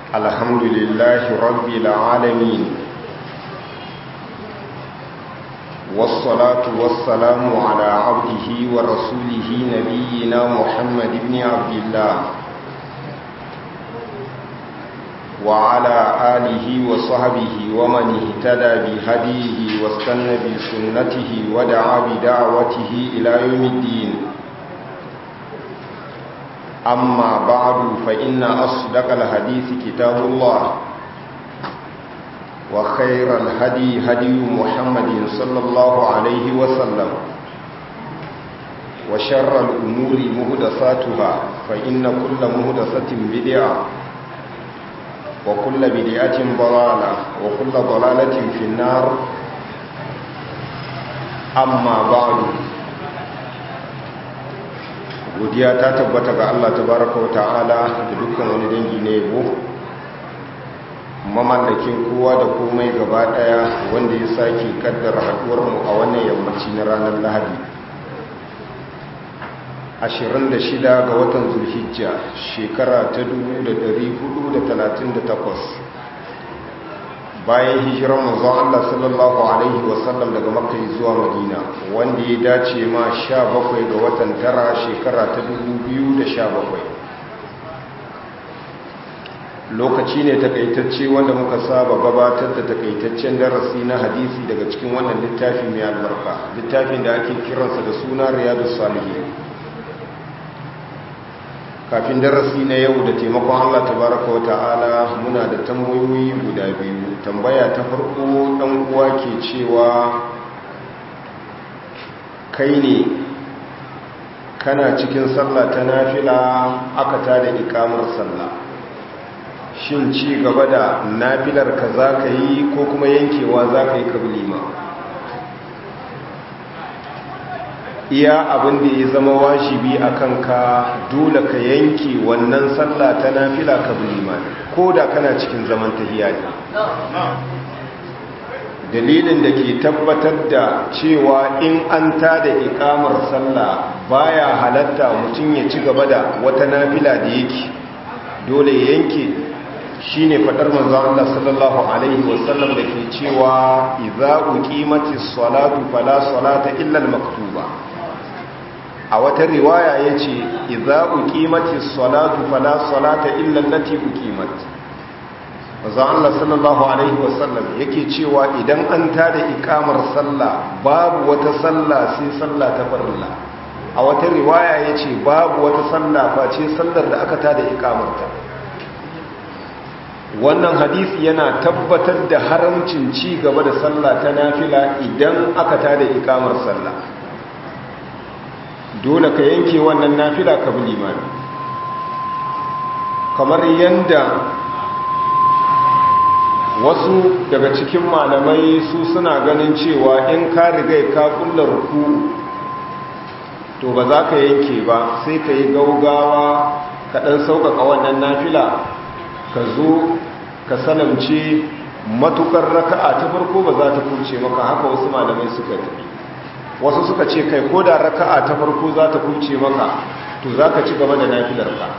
الحمد لله رب العالمين والصلاة والسلام على عبده ورسوله نبينا محمد بن عبد الله وعلى آله وصحبه ومن اهتدى بهديه واستنى بسنته ودعا بدعوته إلى يوم الدين أما بعد فإن أصدق الحديث كتاب الله وخير الهدي هدي محمد صلى الله عليه وسلم وشر الأمور مهدساتها فإن كل مهدسة بدعة وكل بدعة ضلالة وكل ضلالة في النار أما بعد godiya ta tabbata ga Allah tabaraka wa ta'ala da dukkan wani dangi na yabo mamallakin kowa da komai gaba daya wanda ya sake kaddara haduwar mu a wannan yammaci na ranar Lahadi 26 ga watan Zulhijja shekara ta 1438 bayan hijirar manzon Allah sallallahu alaihi wasallam daga Makka zuwa Madina wanda ya dace ma 17 ga watan tara shekara ta 2017 lokaci ne takaitacce wanda muka saba gabatar da takaitaccen darasi na hadisi daga cikin wannan littafi mai albarka littafin da ake kiransa da suna Riyadus Salihin kafin darasi na yau da taimakon Allah tabaraka wa ta'ala muna da tambayoyi guda biyu tambaya ta farko dan uwa ke cewa kai ne kana cikin sallah ta nafila aka tada ikamar sallah shin ci gaba da nafilar ka za ka yi ko kuma yankewa za ka yi kablima iya abin da ya zama wajibi a kanka dole ka yanke wannan sallah ta nafila ka bulima ko da kana cikin zaman tahiya ne dalilin da ke tabbatar da cewa in an tada ikamar sallah baya halatta mutum ya ci gaba da wata nafila da yake dole ya yanke shine fadar manzon Allah sallallahu alaihi wasallam da ke cewa idza uqimatis salatu fala salata illa al-maktuba a wata riwaya ya ce iza uqimatis salatu fala salata illa allati uqimat manzo Allah sallallahu alaihi wasallam yake cewa idan an tada ikamar sallah babu wata sallah sai sallah ta farilla a wata riwaya yace babu wata sallah face sallar da aka tada ikamarta wannan hadisi yana tabbatar da haramcin ci gaba da sallah ta nafila idan aka tada ikamar sallah dole ka yanke wannan nafila ka bi limami kamar yanda wasu daga cikin malamai su suna ganin cewa in ka riga ka kulla ruku to ba za ka yanke ba sai ka yi gaugawa ka ɗan sauƙaƙa wannan nafila ka zo ka salamce matukar raka'a ta farko ba za ta kurce maka haka wasu malamai suka tafi wasu suka ce kai ko da raka'a ta farko za ta kuce maka to za ka ci gaba da nafilarka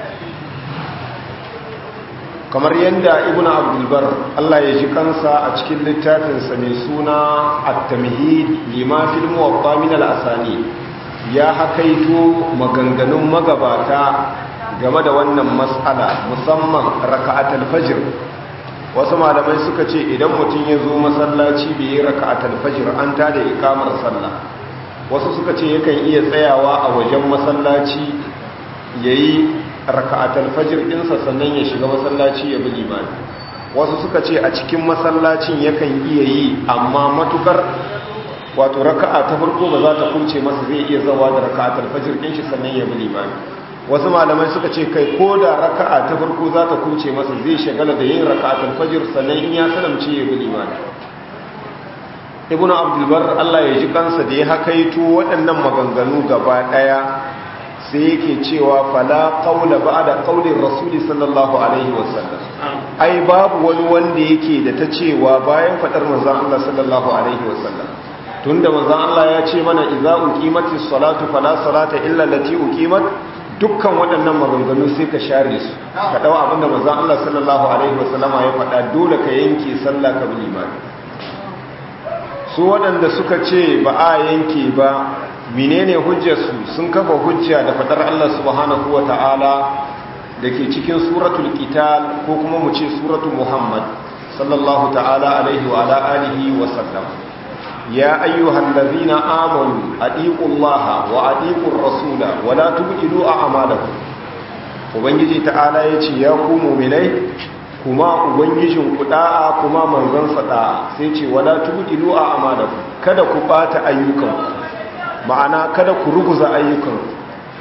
kamar yadda ibn abdulbar allah ya ji kansa a cikin littafinsa mai suna at-tamhid lima fil muwatta min al-asani ya hakaito maganganun magabata game da wannan mas'ala musamman raka'atul fajr wasu malamai suka ce idan mutum ya zo masallaci bai yi raka'atul fajr an tada ikamar sallah wasu suka ce yakan iya tsayawa a wajen masallaci yayi raka'atul fajr ɗinsa sannan ya shiga masallaci ya bi limani wasu suka ce a cikin masallacin yakan iya yi amma matukar wato raka'a ta farko ba za ta kunce masa zai iya zawa da raka'atul fajr ɗin shi sannan ya bi limani wasu malamai suka ce kai ko da raka'a ta farko za ta kuce masa zai shagala da yin raka'atul fajr sannan in ya salamce ya bi limani ibnu abdulbar Allah ya ji kansa da ya hakaito waɗannan maganganu gaba ɗaya sai yake cewa fala qawla ba'da qawli rasuli sallallahu alaihi wasallam ai babu wani wanda yake da ta cewa bayan fadar manzon Allah sallallahu alaihi wasallam tunda manzon Allah ya ce mana idza uqimatis salatu fala salata illa allati uqimat dukkan waɗannan maganganu sai ka share su ka ɗau abinda manzan Allah sallallahu Alaihi wasallama ya faɗa dole ka yanke sallah ka bi limami su waɗanda suka ce ba a yanke ba menene hujjarsu sun kafa hujja da faɗar Allah subhanahu wa ta'ala da ke cikin suratul qital ko kuma mu ce suratul muhammad sallallahu ta'ala alaihi wa ala alihi wa sallam ya ayyuhal ladhina amanu aqiqullaha wa aqiqur rasula wa la tubdilu a'malakum ubangiji ta'ala yace ya ku mu'minai kuma ubangijin ku da'a kuma manzon sa da'a sai ce wala tubdilu a'malakum kada ku bata ayyukan ma'ana kada ku ruguza ayyukan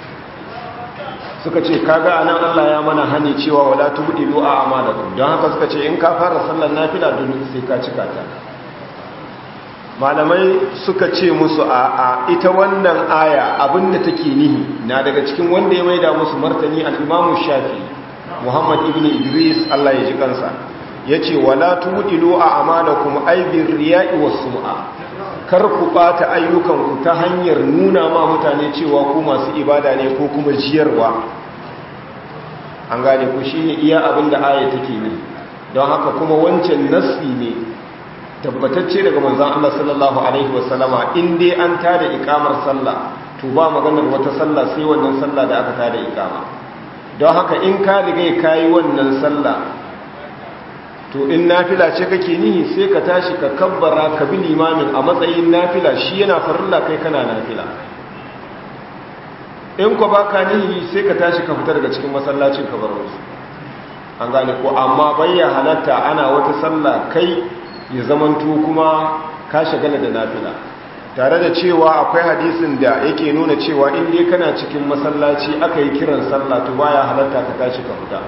suka ce kaga anan Allah ya mana hani cewa wala tubdilu a'malakum don haka suka ce in ka fara sallar nafila dole sai ka cika ta malamai suka ce musu a a ita wannan aya abinda take nihi na daga cikin wanda ya maida musu martani al-Imam Shafi Muhammad ibn Idris Allah ya ji kansa yace wala tubdilu a'malakum ay bir riya'i was sum'a kar ku bata ayyukan ku ta hanyar nuna ma mutane cewa ku masu ibada ne ko kuma jiyarwa an gane ku shine iya abinda aya take ni don haka kuma wancan nasi ne tabbatacce daga manzon Allah sallallahu alaihi wasallama in dai an tada ikamar sallah to ba maganar wata sallah sai wannan sallah da aka tada ikama don haka in ka riga kai wannan sallah to in nafila ce kake nihi sai ka tashi ka kabbara ka bi limamin a matsayin nafila shi yana farilla kai kana nafila in ko baka nihi sai ka tashi ka fita daga cikin masallacin ka bar wasu an gane ko amma bayya halatta ana wata sallah kai ya zamanto kuma ka shagala da nafila tare da cewa akwai hadisin da yake nuna cewa in dai kana cikin masallaci aka yi kiran sallah to baya halatta ka tashi ka fita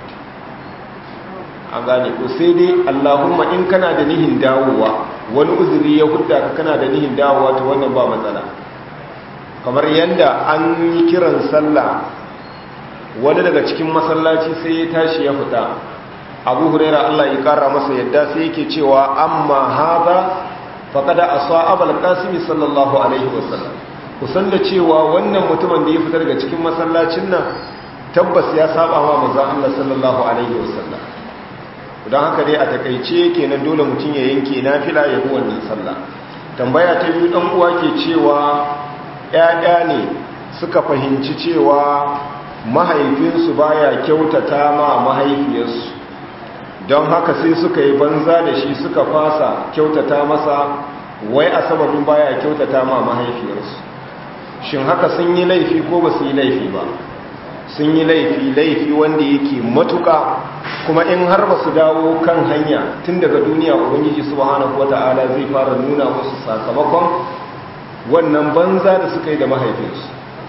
an gane ko sai dai Allahumma in kana da nihin dawowa wani uzuri ya hudda ka kana da nihin dawowa to wannan ba matsala kamar yanda an yi kiran sallah wani daga cikin masallaci sai ya tashi ya fita abu huraira Allah ya kara masa yadda sai yake cewa amma haza faqada asa abul qasim sallallahu alaihi wasallam kusan da cewa wannan mutumin da ya fita daga cikin masallacin nan tabbas ya saba ma manzon Allah sallallahu alaihi wasallam don haka dai a takaice kenan dole mutum ya yanke nafila ya bi wannan sallah tambaya ta biyu dan uwa ke cewa ƴaƴa ne suka fahimci cewa mahaifinsu baya kyautata ma mahaifiyarsu don haka sai suka yi banza da shi suka fasa kyautata masa wai a sababin baya kyautata ma mahaifiyarsu shin haka sun yi laifi ko ba su yi laifi ba sun yi laifi laifi wanda yake matuka kuma in har ba su dawo kan hanya tun daga duniya ubangiji subhanahu wata'ala zai fara nuna musu sakamakon wannan banza da suka yi da mahaifinsu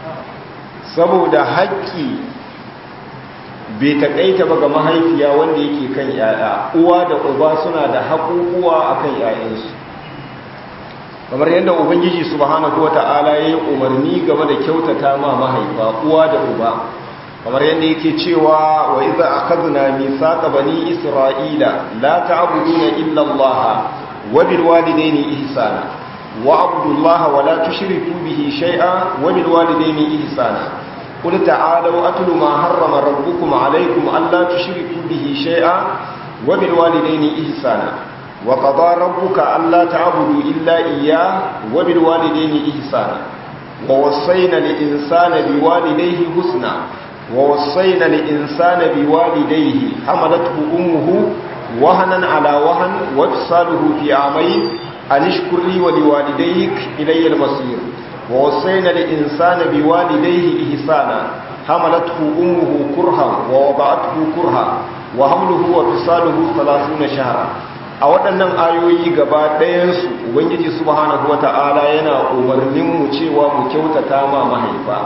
saboda haƙƙi bai taƙaita ba ga mahaifiya wanda yake kan yaya uwa da uba suna da haƙuƙuwa a kan yayansu kamar yadda ubangiji subhanahu wata'ala ya yi umarni game da kyautata ma mahaifa uwa da uba kamar yadda yake cewa wa iza akhadna mithaqa bani isra'ila la ta'buduna illa Allah wa bil walidayni ihsana wa abudullaha wa la tushriku bihi shay'a wa bil walidayni ihsana قل تعالوا أتل ما حرم ربكم عليكم ألا تشركوا به شيئا وبالوالدين إحسانا وقضى ربك ألا تعبدوا إلا إياه وبالوالدين إحسانا ووصينا الإنسان بوالديه حسنا ووصينا الإنسان بوالديه حملته أمه وهنا على وهن وفصاله في عامين أن اشكر لي ولوالديك إلي المصير ووصينا الإنسان بوالديه إحسانا حملته أمه كرها ووضعته كرها وحمله وفصاله ثلاثون شهرا a waɗannan ayoyi gaba ɗayansu ubangiji subhanahu wata'ala yana umarnin mu cewa mu kyautata ma mahaifa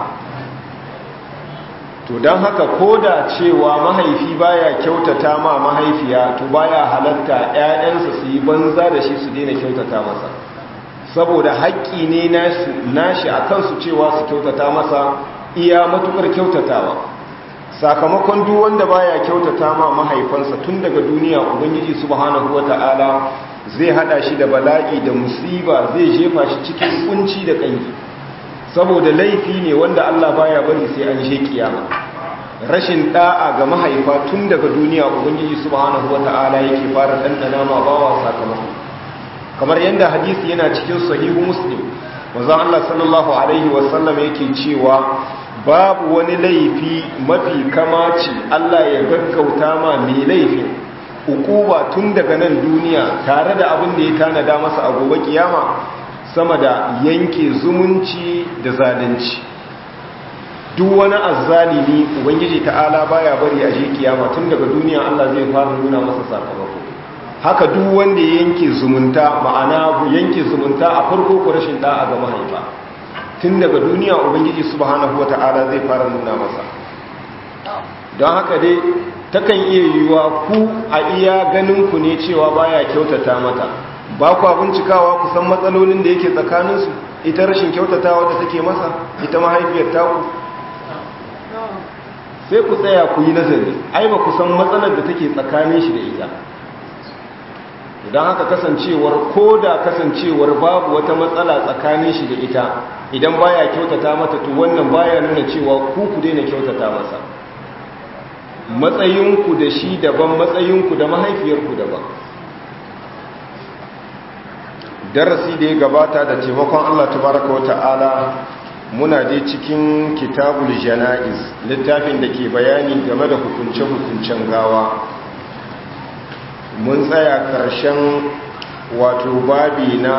to don haka ko da cewa mahaifi baya kyautata ma mahaifiya to baya halatta 'ya'yansa su yi banza da shi su daina kyautata masa saboda haƙƙi ne nashi a kansu cewa su kyautata masa iya matukar kyautatawa sakamakon duk wanda baya kyautata ma mahaifansa tun daga duniya ubangiji subhanahu wata'ala zai hada shi da bala'i da musiba zai jefa shi cikin kunci da kanki saboda laifi ne wanda Allah baya bari sai an je kiyama rashin da'a ga mahaifa tun daga duniya ubangiji subhanahu wata'ala yake fara dandana ma bawa sakamako kamar yadda hadisi yana cikin sahihu muslim manzon Allah sallallahu alaihi wasallam yake cewa babu wani laifi mafi kamaci Allah ya gaggauta ma mai laifin ukuba tun daga nan duniya tare da abin da ya tanada masa a gobe kiyama sama da yanke zumunci da zalunci duk wani azzalimi ubangiji ta'ala baya bari a je kiyama tun daga duniya Allah zai fara nuna masa sakamako haka duk wanda ya yanke zumunta ma'ana yanke zumunta a farko ko rashin da'a ga mahaifa tun daga duniya ubangiji subhanahu wata'ala zai fara nuna masa don haka dai takan iya yiwuwa ku a iya ganin ku ne cewa baya kyautata mata ba ku bincikawa ku san matsalolin da yake tsakaninsu ita rashin kyautatawa da take masa ita mahaifiyar taku sai ku tsaya ku yi nazari ai ba ku san matsalar da take tsakanin shi da ita idan haka kasancewar ko da kasancewar babu wata matsala tsakanin shi da ita idan baya kyautata mata to wannan baya nuna cewa ku ku daina kyautata masa matsayinku da shi daban matsayinku da mahaifiyarku daban darasi da ya gabata da taimakon Allah tabaraka wa ta'ala muna dai cikin kitabul jana'iz littafin da ke bayani game da hukunce-hukuncen gawa mun tsaya karshen wato babi na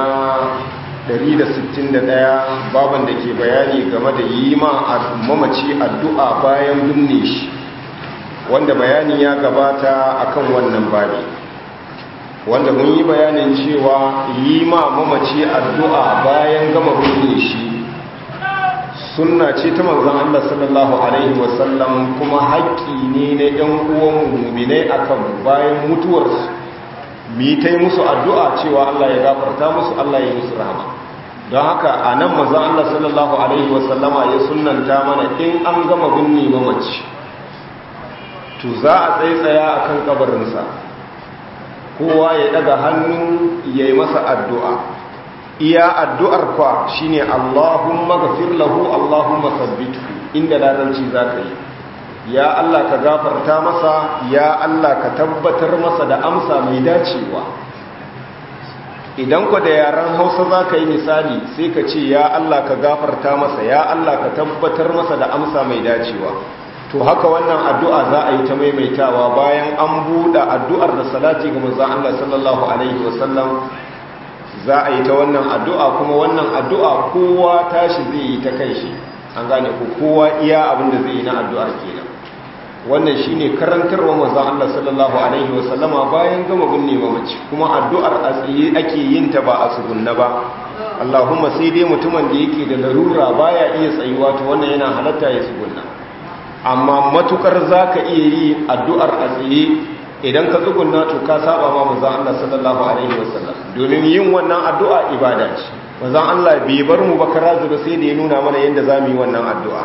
161 baban da ke bayani game da yi ma mamaci addu'a bayan binne shi wanda bayani ya gabata akan wannan babi wanda mun yi bayanin cewa yi ma mamaci addu'a bayan gama binne shi sunna ce ta manzon Allah sallallahu alaihi wasallam kuma haƙƙi ne na ɗan uwan mu'minai akan bayan mutuwarsu mu yi ta yi musu addu'a cewa Allah ya gafarta musu Allah ya musu rahama don haka a nan manzon Allah sallallahu alaihi wasallama ya sunnanta mana in an gama binne mamaci to za a tsaitsaya akan kabarinsa kowa ya daga hannu ya yi masa addu'a iya addu'ar kwa shi ne Allahumma gafir lahu Allahumma sabbitu inda larabci za ka yi ya Allah ka gafarta masa ya Allah ka tabbatar masa da amsa mai dacewa idan ku da yaren hausa za ka yi misali sai ka ce ya Allah ka gafarta masa ya Allah ka tabbatar masa da amsa mai dacewa to haka wannan addu'a za a yi ta maimaitawa bayan an buɗe addu'ar da salati ga manzon Allah sallallahu alaihi wasallam za a yi ta wannan addu'a kuma wannan addu'a kowa tashi zai yi ta kai shi an gane ku kowa iya abin da zai yi na addu'ar kenan wannan shine karantarwa manzon Allah sallallahu alaihi wasallama bayan gama binne mamaci kuma addu'ar a tsaye ake yin ta ba a tsugunna ba Allahumma sai dai mutumin da yake da larura baya iya tsayuwa to wannan yana halatta ya tsugunna amma matukar za ka iya yi addu'ar a tsaye idan ka tsugunna to ka saba ma mazan Allah sallallahu Alaihi wasallam domin yin wannan addu'a ibada ce mazan Allah bai bar mu bakara zuba sai da ya nuna mana yadda za mu yi wannan addu'a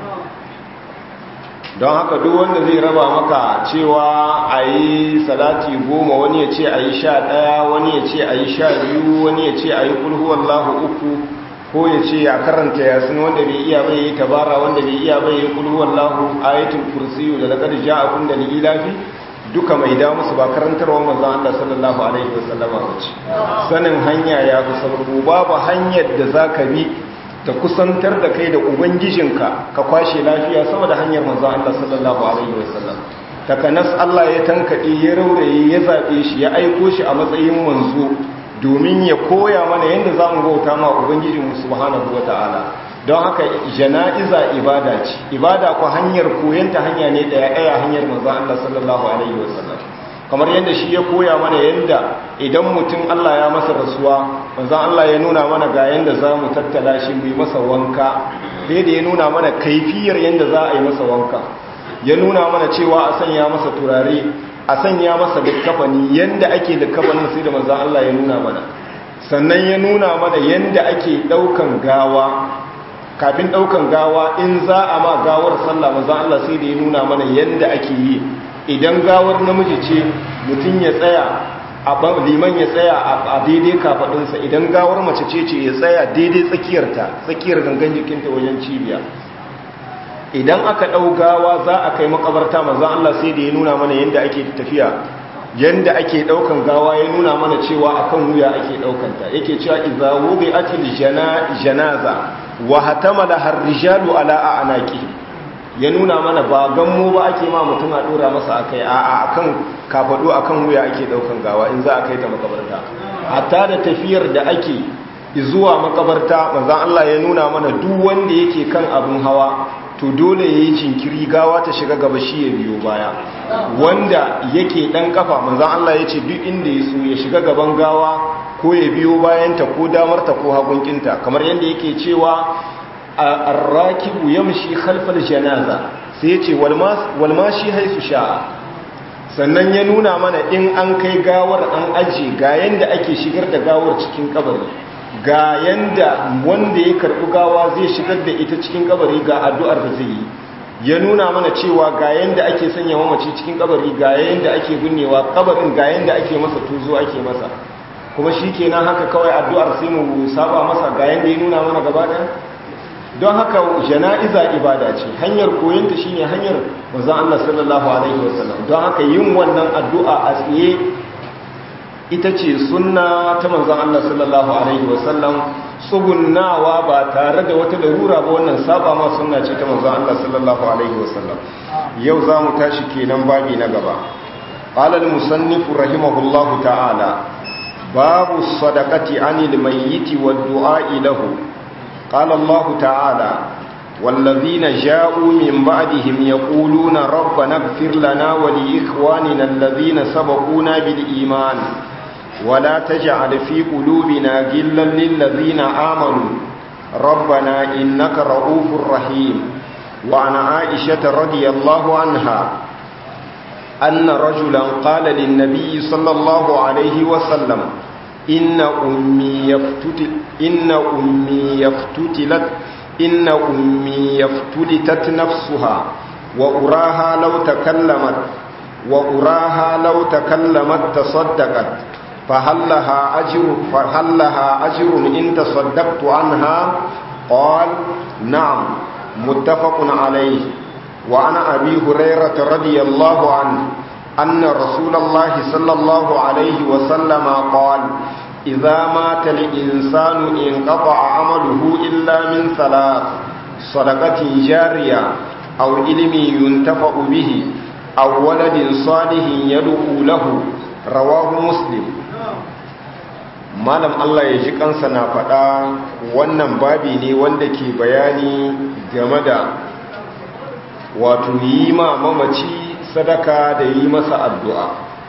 don haka duk wanda zai raba maka cewa a yi salati goma wani ya ce a yi sha ɗaya wani ya ce a yi sha biyu wani ya ce a yi kulhuwallahu uku ko ya ce a karanta yasin wanda bai iya bai yi tabara wanda bai iya bai yi kulhuwar lahu ayatul kursiyu da laqad ja'akum da lilafi duka mai da musu ba karantarwa manzon Allah sallallahu alaihi wasallama bace sanin hanya ya fi sababu babu hanyar da zaka bi ta kusantar da kai da ubangijinka ka kwashe lafiya sama da hanyar manzon Allah sallallahu alaihi wasallam takanas Allah ya tankade ya rauraye ya zabe shi ya aiko shi a matsayin manzo domin ya koya mana yadda za mu bauta ma Ubangijinmu subhanahu wa ta'ala don haka jana'iza ibada ce ibada ku hanyar koyanta hanya ne ɗaya ɗaya hanyar manzo Allah sallallahu alaihi wasallam kamar yadda shi ya koya mana yadda idan mutum Allah ya masa rasuwa manzo Allah ya nuna mana ga yadda za mu tattala shi mu yi masa wanka sai da ya nuna mana kaifiyar yadda za a yi masa wanka ya nuna mana cewa a sanya masa turare a sanya masa likkafani yanda ake likkafanin sai da manzan Allah ya nuna mana sannan ya nuna mana yanda ake daukan gawa kafin daukan gawa in za a ma gawar sallah manzan Allah sai da ya nuna mana yanda ake yi idan gawar namiji ce mutum ya tsaya liman ya tsaya a daidai kafadunsa idan gawar mace ce ce ya tsaya daidai tsakiyarta tsakiyar gangan jikinta wajen cibiya idan aka ɗau gawa za a kai makabarta manzan Allah sai da ya nuna mana yadda ake tafiya yadda ake ɗaukan gawa ya nuna mana cewa akan wuya ake ɗaukanta yake cewa idza wudi'atil janaza wa hatamala har-rijalu ala a'naqi ya nuna mana ba gammo ba ake ma mutum a dora masa akai a akan kafado akan wuya ake ɗaukan gawa in za a kai ta makabarta hatta da tafiyar da ake zuwa makabarta manzan Allah ya nuna mana duk wanda yake kan abun hawa to dole ya yi jinkiri gawa ta shiga gaba shi ya biyo baya wanda yake dan kafa manzan Allah ya ce duk inda ya so ya shiga gaban gawa ko ya biyo bayanta ko damarta ko hagunkinta kamar yadda yake cewa arrakibu yamshi khalfal janaza sai ya ce walmashi haisu sha'a sannan ya nuna mana in an kai gawar an aje ga yanda ake shigar da gawar cikin kabari ga yanda wanda ya karɓi gawa zai shigar da ita cikin kabari ga addu'ar da zai yi ya nuna mana cewa ga yanda ake sanya mamaci cikin kabari ga yanda ake binnewa kabarin ga yanda ake masa tuzo ake masa kuma shi kenan haka kawai addu'ar sai mu saba masa ga yanda ya nuna mana gaba ɗaya don haka jana'iza ibada ce hanyar koyonta shine hanyar manzon Allah sallallahu alaihi wasallam don haka yin wannan addu'a a tsaye ita ce sunna ta manzon Allah sallallahu alaihi wasallam tsugunnawa ba tare da wata larura ba wannan saba ma sunna ce ta manzon Allah sallallahu alaihi wasallam yau za mu tashi kenan babi na gaba qala al-musannif rahimahullahu ta'ala babu sadaqati anil mayyiti wad du'a lahu qala Allah ta'ala والذين جاءوا من بعدهم يقولون ربنا اغفر لنا ولإخواننا الذين سبقونا بالإيمان ولا تجعل في قلوبنا غلا للذين آمنوا ربنا إنك رؤوف رحيم وعن عائشة رضي الله عنها أن رجلا قال للنبي صلى الله عليه وسلم إن أمي يفتتل إن أمي يفتتلت إن أمي يفتلتت نفسها وأراها لو تكلمت وأراها لو تكلمت تصدقت فهل لها أجر فهل لها أجر إن تصدقت عنها قال نعم متفق عليه وعن أبي هريرة رضي الله عنه أن رسول الله صلى الله عليه وسلم قال إذا مات الإنسان انقطع عمله إلا من ثلاث صدقة جارية أو علم ينتفع به أو ولد صالح يدعو له رواه مسلم malam Allah ya ji kansa na faɗa wannan babi ne wanda ke bayani game da wato yi ma mamaci sadaka da yi masa addu'a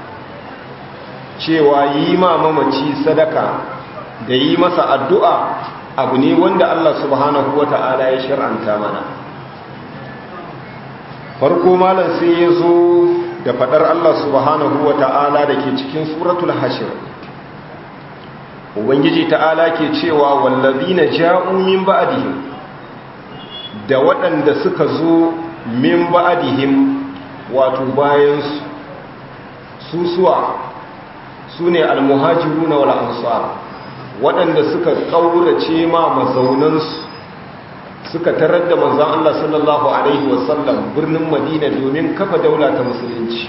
cewa yi ma mamaci sadaka da yi masa addu'a abu ne wanda Allah subhanahu wa ta'ala ya shir'anta mana farko malam sai ya zo da faɗar Allah subhanahu wa ta'ala da ke cikin suratul hashir ubangiji ta'ala ke cewa wallazina ja'u min ba'dihim da waɗanda suka zo min ba'dihim wato bayan su suwa sune almuhajiruna wal ansar waɗanda suka kaurace ma mazaunansu suka tarar da manzon Allah sallallahu alaihi wasallam birnin Madina domin kafa daula ta musulunci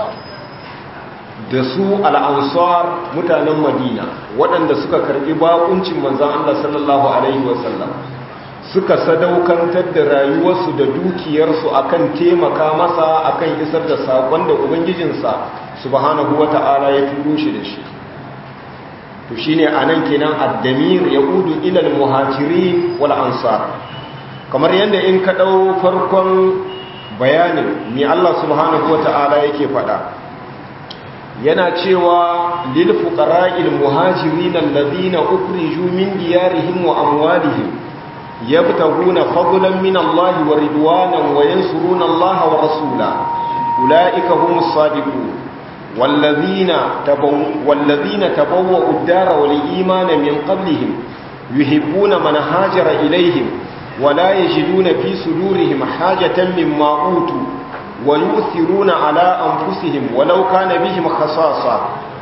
da su al'ansar mutanen madina waɗanda suka karɓi bakuncin manzan Allah sallallahu Alaihi wasallam suka sadaukantar da rayuwarsu da dukiyarsu akan taimaka masa akan isar da saƙon da ubangijinsa subhanahu wa ta'ala ya turo shi da shi to shi ne a nan kenan addamir ya udu ilal muhajiri wal ansar kamar yadda in ka ɗau farkon bayanin mai Allah subhanahu wa ta'ala yake faɗa yana cewa lil fuqara'il muhajirin alladhina ukhriju min diyarihim wa amwalihim yabtaguna fadlan min Allah wa ridwanan wa yansuruna Allah wa rasula ulaika humus sadiqun والذين تبوا والذين تبوأوا الدار والإيمان من قبلهم يحبون من هاجر إليهم ولا يجدون في صدورهم حاجة مما أوتوا ويؤثرون على أنفسهم ولو كان بهم خصاصة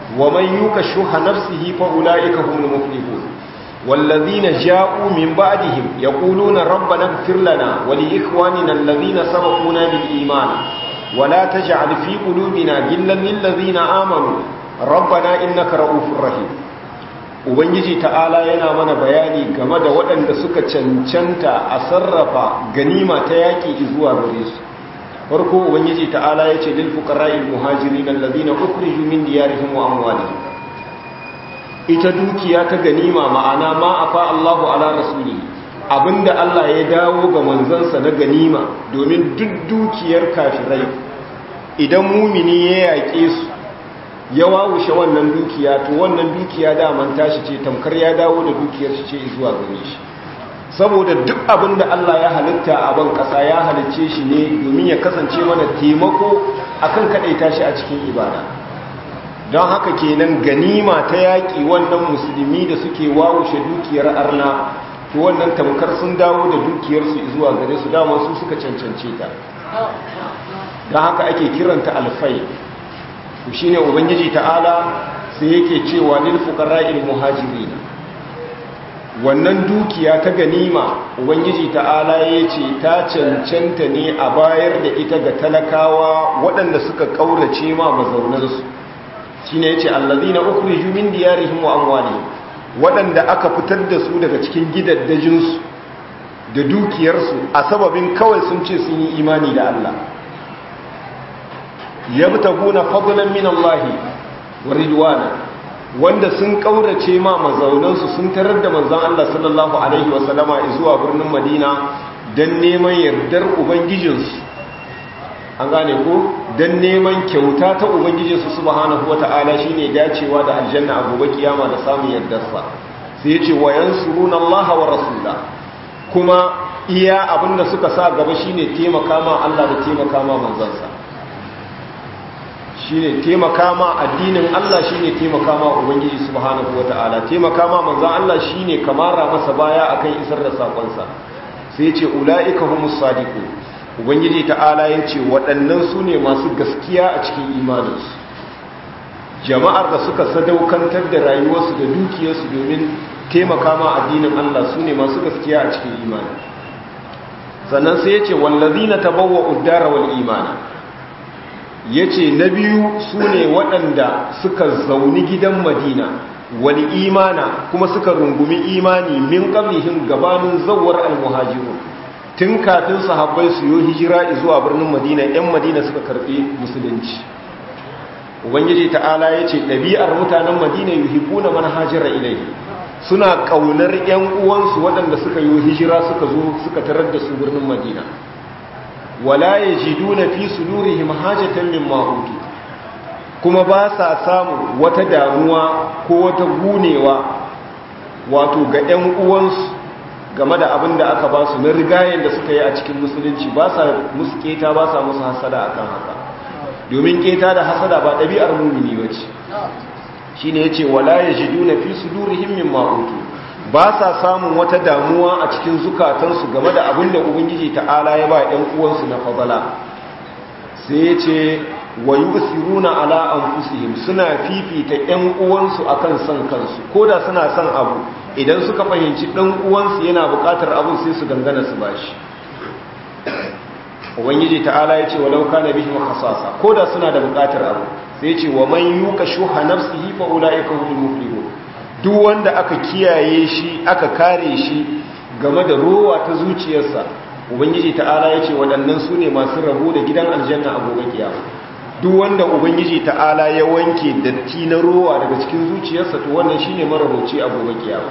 wa man yuka shuha nafsihi fa ulaika humul muflihun والذين جاءوا من بعدهم يقولون ربنا اغفر لنا ولإخواننا الذين سبقونا بالإيمان ولا تجعل في قلوبنا غلا للذين آمنوا ربنا إنك رؤوف رحيم ubangiji ta'ala yana mana bayani game da waɗanda suka cancanta a sarrafa ganima ta yaƙi zuwa gare su farko ubangiji ta'ala ya ce lil fuqara'il muhajirin allazina ukhriju min diyarihim wa amwalihim ita dukiya ta ganima ma'ana ma afa Allahu ala rasuli abinda Allah ya dawo ga manzansa na ganima domin duk dukiyar kafirai idan mumini ya yaƙe su ya wawushe wannan dukiya to wannan dukiya daman tashi ce tamkar ya dawo da dukiyar shi ce zuwa gare shi saboda duk abinda Allah ya halitta a ban ƙasa ya halicce shi ne domin ya kasance mana taimako akan kaɗaita shi a cikin ibada don haka kenan ganima ta yaƙi wannan musulmi da suke wawushe dukiyar arna to wannan tamkar sun dawo da dukiyarsu zuwa gare su dama su suka cancance ta don haka ake kiranta alfai to shine ubangiji ta'ala sai yake cewa lil fuqara'il muhajirin wannan dukiya ta ganima ubangiji ta'ala yace ta cancanta ne a bayar da ita ga talakawa waɗanda suka kaurace ma mazaunansu shine yace allazina ukhriju min diyarihim wa amwalihim waɗanda aka fitar da su daga cikin gidaddajinsu da dukiyarsu a sababin kawai sun ce sun yi imani da Allah yabtaguna fadlan min Allah wa ridwana wanda sun kaurace ma mazaunansu sun tarar da manzon Allah sallallahu alaihi wa sallama zuwa birnin Madina dan neman yardar ubangijinsu an gane ko dan neman kyauta ta ubangijinsu subhanahu wataala shine dacewa da aljanna a gobe kiyama da samun yardarsa sai yace wa yansuruna Allah wa rasula kuma iya abinda suka sa gaba shine taimaka ma Allah da taimaka ma manzansa shine taimaka ma addinin Allah shine taimaka ma ubangiji subhanahu wataala taimaka ma manzon Allah shine kamara masa baya akan isar da sakonsa sai yace ulaika humus sadiqun ubangiji ta'ala yace waɗannan su ne masu gaskiya a cikin imaninsu jama'ar da suka sadaukantar da rayuwarsu da dukiyarsu domin taimaka ma addinin Allah su ne masu gaskiya a cikin imani sannan sai yace wallazina tabawwa'ud dara wal imana ya ce na biyu su ne waɗanda suka zauni gidan madina wani imana kuma suka rungumi imani min ƙablihin gabanin zawar almuhajiru tun kafin sahabbai su yi hijira zuwa birnin madina 'yan madina suka karɓi musulunci ubangiji ta'ala ya ce ɗabi'ar mutanen madina yi hibu na manhajira ilai suna ƙaunar 'yan uwansu waɗanda suka yi hijira suka zo suka tarar da su birnin madina wala ya ji duna fi sudurihim hajatan min mahutu kuma ba sa samu wata damuwa ko wata gunewa wato ga 'yan uwansu game da abin da aka ba su na rigayen da suka yi a cikin musulunci ba sa musu keta ba sa musu hasada akan haka domin keta da hasada ba ɗabi'ar mumini ba ce shi ne ya ce wala ya ji duna fi sudurihim min mahutu ba sa samun wata damuwa a cikin zukatansu game da abin da ubangiji ta'ala ya ba ‘yan uwansu na fadala sai ya ce wa yi usiruna ala an suna fifita ‘yan uwansu a kan son kansu ko da suna son abu idan suka fahimci ɗan uwansu yana buƙatar abin sai su dangana su ba shi ubangiji ta'ala ya ce walau kana bihi makasasa ko da suna da buƙatar abu sai ya ce wa man yuka shuha nafsihi fa ulaika humul muflihun duk wanda aka kiyaye shi aka kare shi game da rowa ta zuciyarsa ubangiji ta'ala ya ce waɗannan su ne masu rabo da gidan aljanna a gobe kiyama duk wanda ubangiji ta'ala ya wanke datti na rowa daga cikin zuciyarsa to wannan shine marabauci a gobe kiyama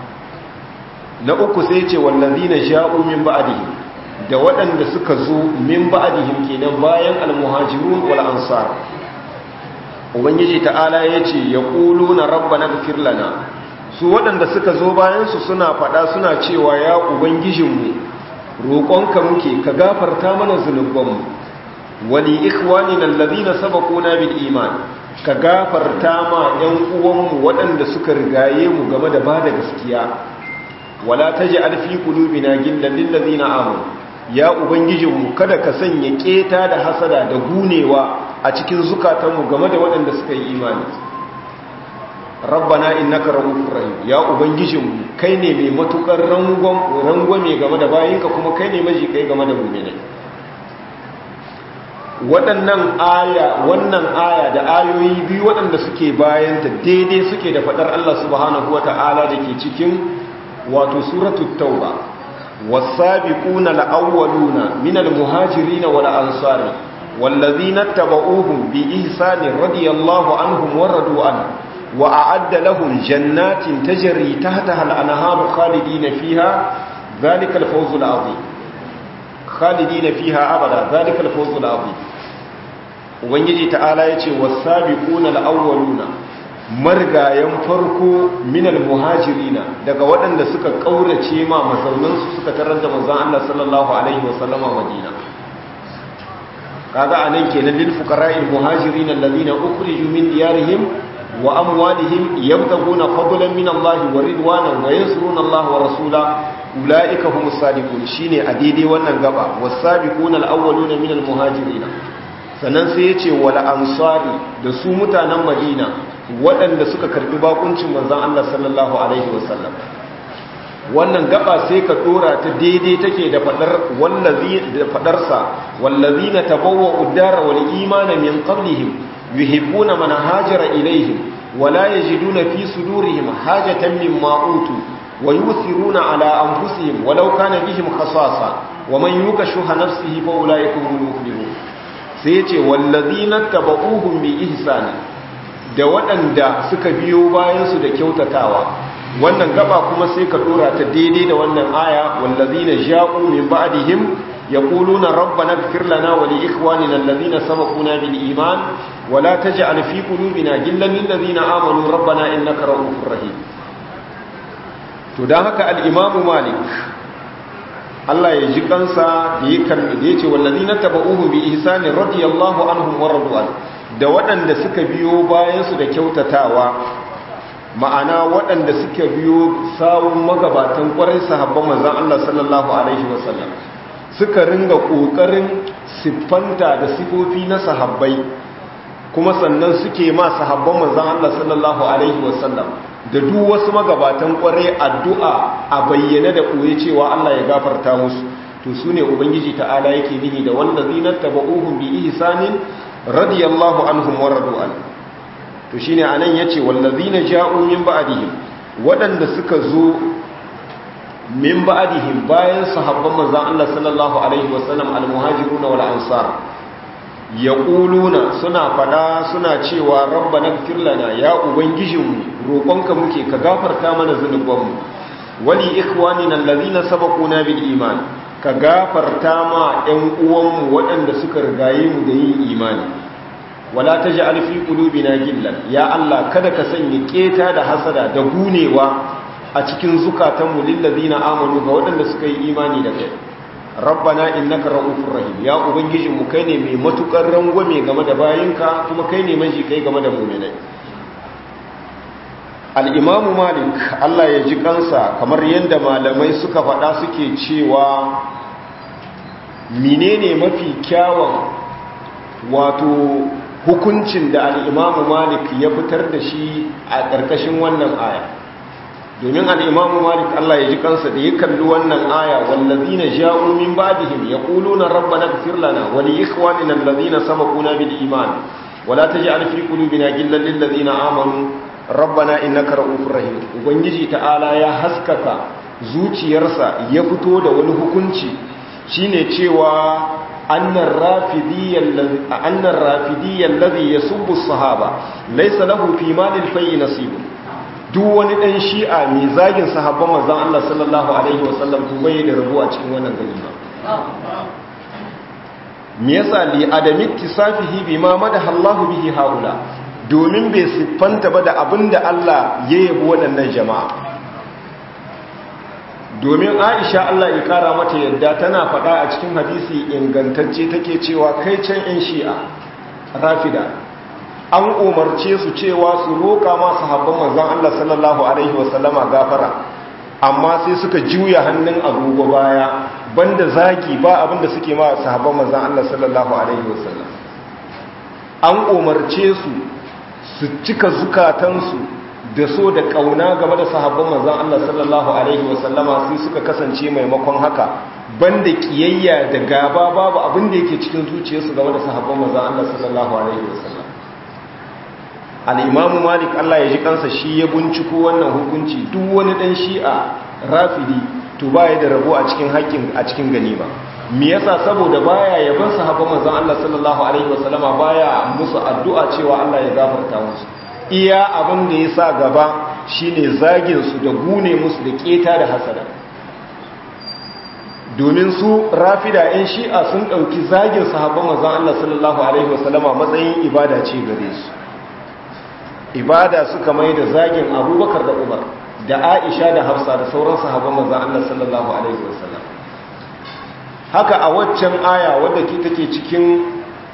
na uku sai ce wallazina ja'u min ba'dihim da waɗanda suka zo min ba'dihim kenan bayan almuhajirun wal ansar ubangiji ta'ala ya ce ya ƙulu na rabba na lana su waɗanda suka zo bayansu suna faɗa suna cewa ya ubangijinmu roƙonka muke ka gafarta mana zunubanmu wani ikwani na lalazina sabakuna bil iman ka gafarta ma ‘yan uwanmu waɗanda suka rigaye mu game da ba da gaskiya wala ta ji alfi kulubina gillan lillazina amu ya ubangijinmu kada ka sanya keta da hasada da gunewa a cikin zukatanmu game da waɗanda suka yi imani rabbana innaka ra'ufur rahim ya ubangijinmu kai ne mai matukar rangwame game da bayinka kuma kai ne maji kai game da mu'minai waɗannan aya wannan aya da ayoyi biyu waɗanda suke bayanta daidai suke da faɗar Allah subhanahu wata'ala da ke cikin wato suratul tauba was-sabiquna al-awwaluna minal muhajirin wal ansari wallazina tabauhum bi ihsani radiyallahu anhum wa radu anhu وأعد لهم جنات تجري تحتها الأنهار خالدين فيها ذلك الفوز العظيم خالدين فيها أبدا ذلك الفوز العظيم ubangiji ta'ala ya ce wasabiquna al-awwaluna margayan farko minal muhajirina daga waɗanda suka kaurace ma mazaunan su suka tarar da manzon Allah sallallahu alaihi wasallama Madina kaga anan kenan lil fuqara'il muhajirin alladhina ukhriju min diyarihim wa amwalihim yabtaguna fadlan min Allah wa ridwanan wa yansuruna Allah wa rasula ulaika humus sadiqun shine a daidai wannan gaba wasabiquna al-awwaluna min al-muhajirin sannan sai yace wal ansari da su mutanen Madina waɗanda suka karbi bakuncin manzon Allah sallallahu alaihi wasallam wannan gaba sai ka dora ta daidai take da fadar wallazi da fadarsa wallazina tabawwa'u ad-dara wal imana min qablihim yuhibbuna man hajara ilaihim wala yajiduna fi sudurihim hajatan mimma utu wa yuthiruna ala anfusihim walau kana bihim khasasa wa man yuka shuha nafsihi fa ulaika humul muflihun sai yace wallazina tabauhum bi ihsani da waɗanda suka biyo bayan su da kyautatawa wannan gaba kuma sai ka dora ta daidai da wannan aya wallazina ja'u min ba'dihim يقولون ربنا اغفر لنا ولإخواننا الذين سبقونا بالإيمان ولا تجعل في قلوبنا جلا للذين آمنوا ربنا إنك رؤوف رحيم تداهك الإمام مالك Allah ya ji kansa da ya karbi da ya ce wallazi na taba'uhu bi ihsani radiyallahu anhum wa radu'an da waɗanda suka biyo bayan su da kyautatawa ma'ana waɗanda suka biyo sawun magabatan ƙwarai sahabban manzon Allah sallallahu alaihi wasallam suka ringa ƙoƙarin siffanta da sifofi na sahabbai kuma sannan suke ma sahabban manzan Allah sallallahu Alaihi wasallam da duk wasu magabatan ƙwarai addu'a a bayyane da ɓoye cewa Allah ya gafarta musu to su ne Ubangiji ta'ala yake nihi da wanda zinar taba'uhun bi ihsanin radiyallahu anhum wa radu'an to shine anan yace wallazina ja'u min ba'dihim waɗanda suka zo min ba'dihim bayan sahabban manzon Allah sallallahu alaihi wasallam al-muhajiruna wal ansar yaquluna suna fada suna cewa rabbana ighfir lana ya ubangijinmu roƙonka muke ka gafarta mana zunubanmu wali ikhwanina allazina sabaquna bil iman ka gafarta ma ɗan uwanmu waɗanda suka rigaye mu da yin imani wala taj'al fi qulubina gillan ya Allah kada ka sanya keta da hasada da gunewa a cikin zukatanmu lillazina amanu ga waɗanda suka yi imani da kai rabbana innaka ra'ufur rahim ya ubangijin mu kai ne mai matukar rangwame game da bayinka kuma kai ne maji kai game da mu'minai al-imam malik Allah ya ji kansa kamar yadda malamai suka faɗa suke cewa menene mafi kyawun wato hukuncin da al-imam malik ya fitar da shi a ƙarƙashin wannan aya domin al'imamu malik Allah ya ji kansa da ya kalli wannan aya wallazi na ja'u min ba'dihim ya ƙulu na rabba na gafir lana wani ikwani na lallazi na sama kuna bil iman wala ta ji alfi ƙulu bina gillan lillazi na amanu rabba na ina kara'ufin rahim ubangiji ta'ala ya haskaka zuciyarsa ya fito da wani hukunci shine cewa annan rafidiyyar lazi ya subu sahaba laisa lahu fi malin fayi nasibu duk wani ɗan shi'a mai zagin sahabban manzan Allah sallallahu Alaihi wasallam to bai da rabu a cikin wannan ganima me yasa li adami tisafihi bima madaha Allah bihi haula domin bai siffanta ba da abinda Allah ya yabi waɗannan jama'a domin Aisha Allah ya kara mata yadda tana faɗa a cikin hadisi ingantacce take cewa kai can 'yan shi'a rafida an umarce su cewa su roƙa masu habban manzan Allah sallallahu Alaihi wasallama gafara amma sai suka juya hannun agogo baya banda zagi ba abinda suke ma sahabban manzan Allah sallallahu Alaihi wasallam an umarce su su cika zukatansu da so da kauna game da sahabban manzon Allah sallallahu alaihi wasallama sai suka kasance maimakon haka banda kiyayya da gaba babu abin da yake cikin zuciyarsu game da sahabban manzon Allah sallallahu alaihi wasallam al-imamu malik Allah ya ji kansa shi ya binciko wannan hukunci duk wani dan shi'a rafidi to baya da rabo a cikin haƙƙin a cikin ganima me yasa saboda baya yaban sahabban manzon Allah sallallahu alaihi wasallama baya musu addu'a cewa Allah ya gafarta musu iya abin da yasa gaba shine zagin su da gune musu da keta da hasada domin su rafida ɗin shi'a sun ɗauki zagin sahabban manzon Allah sallallahu alaihi wasallama matsayin ibada ce gare su ibada suka mai da zagin abubakar da umar da aisha da hafsa da sauran sahabban manzon Allah sallallahu alaihi wasallam haka a waccan aya wadda ke take cikin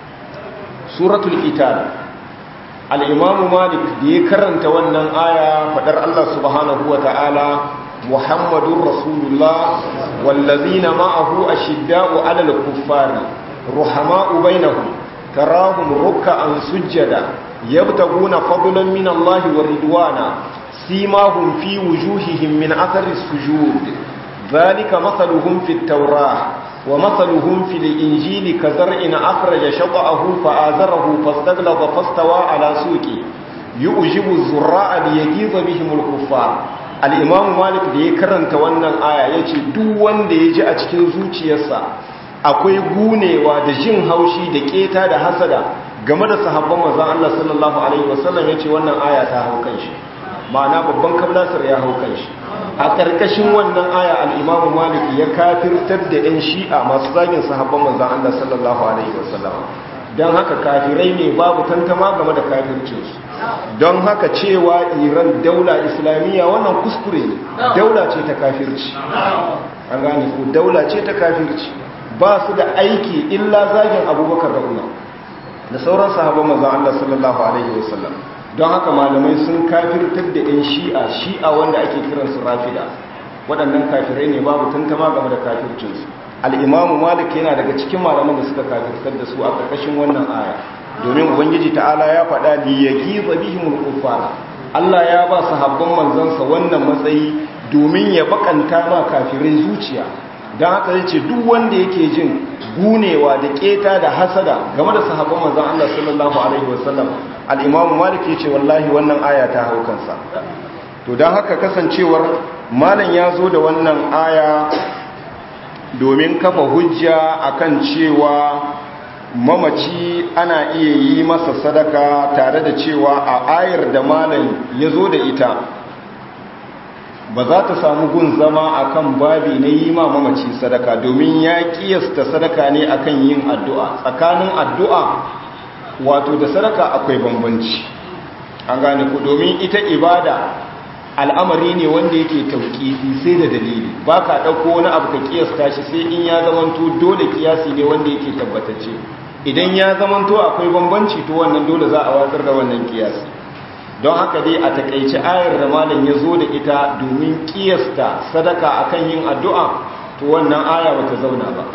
suratul qital al-imamu malik da ya karanta wannan aya fadar Allah subhanahu wata'ala muhammadur rasulullah wallazina ma'ahu ashidda'u 'alal kuffari ruhama'u bainahum tarahum ruk'an sujjada yabtaguna fadlan min Allah wa ridwana simahum fi wujuhihim min athari sujud ذلك مثلهم في التوراة ومثلهم في الإنجيل كزرع أخرج شطأه فآزره فاستغلظ فاستوى على سوقه يؤجب الزراء ليجيظ بهم الكفار الإمام مالك da ya karanta wannan aya yace duk wanda ya ji a cikin zuciyarsa akwai gunewa da jin haushi da keta da hasada game da sahabban manzon Allah sallallahu alaihi wasallam yace wannan aya ta hau kanshi ma'ana babban kablasar ya hau kanshi a ƙarƙashin wannan aya al'imamu maliki ya kafirtar da ‘yan shi'a masu zagin sahabban manzan Allah sallallahu Alaihi wasallam don haka kafirai ne babu tantama game da kafircinsu don haka cewa iran daula islamiyya wannan kuskure ne daula ce ta kafirci an gane ku daula ce ta kafirci ba su da aiki illa zagin abubakar da umar da sauran sahabban manzan Allah sallallahu Alaihi wasallam don haka malamai sun kafirtar da 'yan shi'a shi'a wanda ake kiransu rafida waɗannan kafirai ne babu tantama game da kafircinsu al'imamu malik yana daga cikin malaman da suka kafirtar da su a ƙarƙashin wannan aya domin ubangiji ta'ala ya faɗa da ya giza bihimul kuffara Allah ya ba su habban manzansa wannan matsayi domin ya bakanta ma kafirai zuciya don haka zai ce duk wanda yake jin gunewa da keta da hasada game da sahabban manzan Allah sallallahu alaihi wasallam al'imamu malik ya ce wallahi wannan aya ta hau kansa to don haka kasancewar malam ya zo da wannan aya domin kafa hujja akan cewa mamaci ana iya yi masa sadaka tare da cewa a ayar da malam ya zo da ita ba za ta samu gun zama akan babi na yi ma mamaci sadaka domin ya kiyasta sadaka ne akan yin addu'a tsakanin addu'a wato da sadaka akwai bambanci an gane ku domin ita ibada al'amari ne wanda yake tauƙifi sai da dalili ba ka ɗauko wani abu ka kiyasta shi sai in ya zamanto dole kiyasi ne wanda yake tabbatacce idan ya zamanto akwai bambanci to wannan dole za a watsar da wannan kiyasi don haka dai a takaici ayar da malam ya zo da ita domin kiyasta sadaka akan yin addu'a to wannan aya bata zauna ba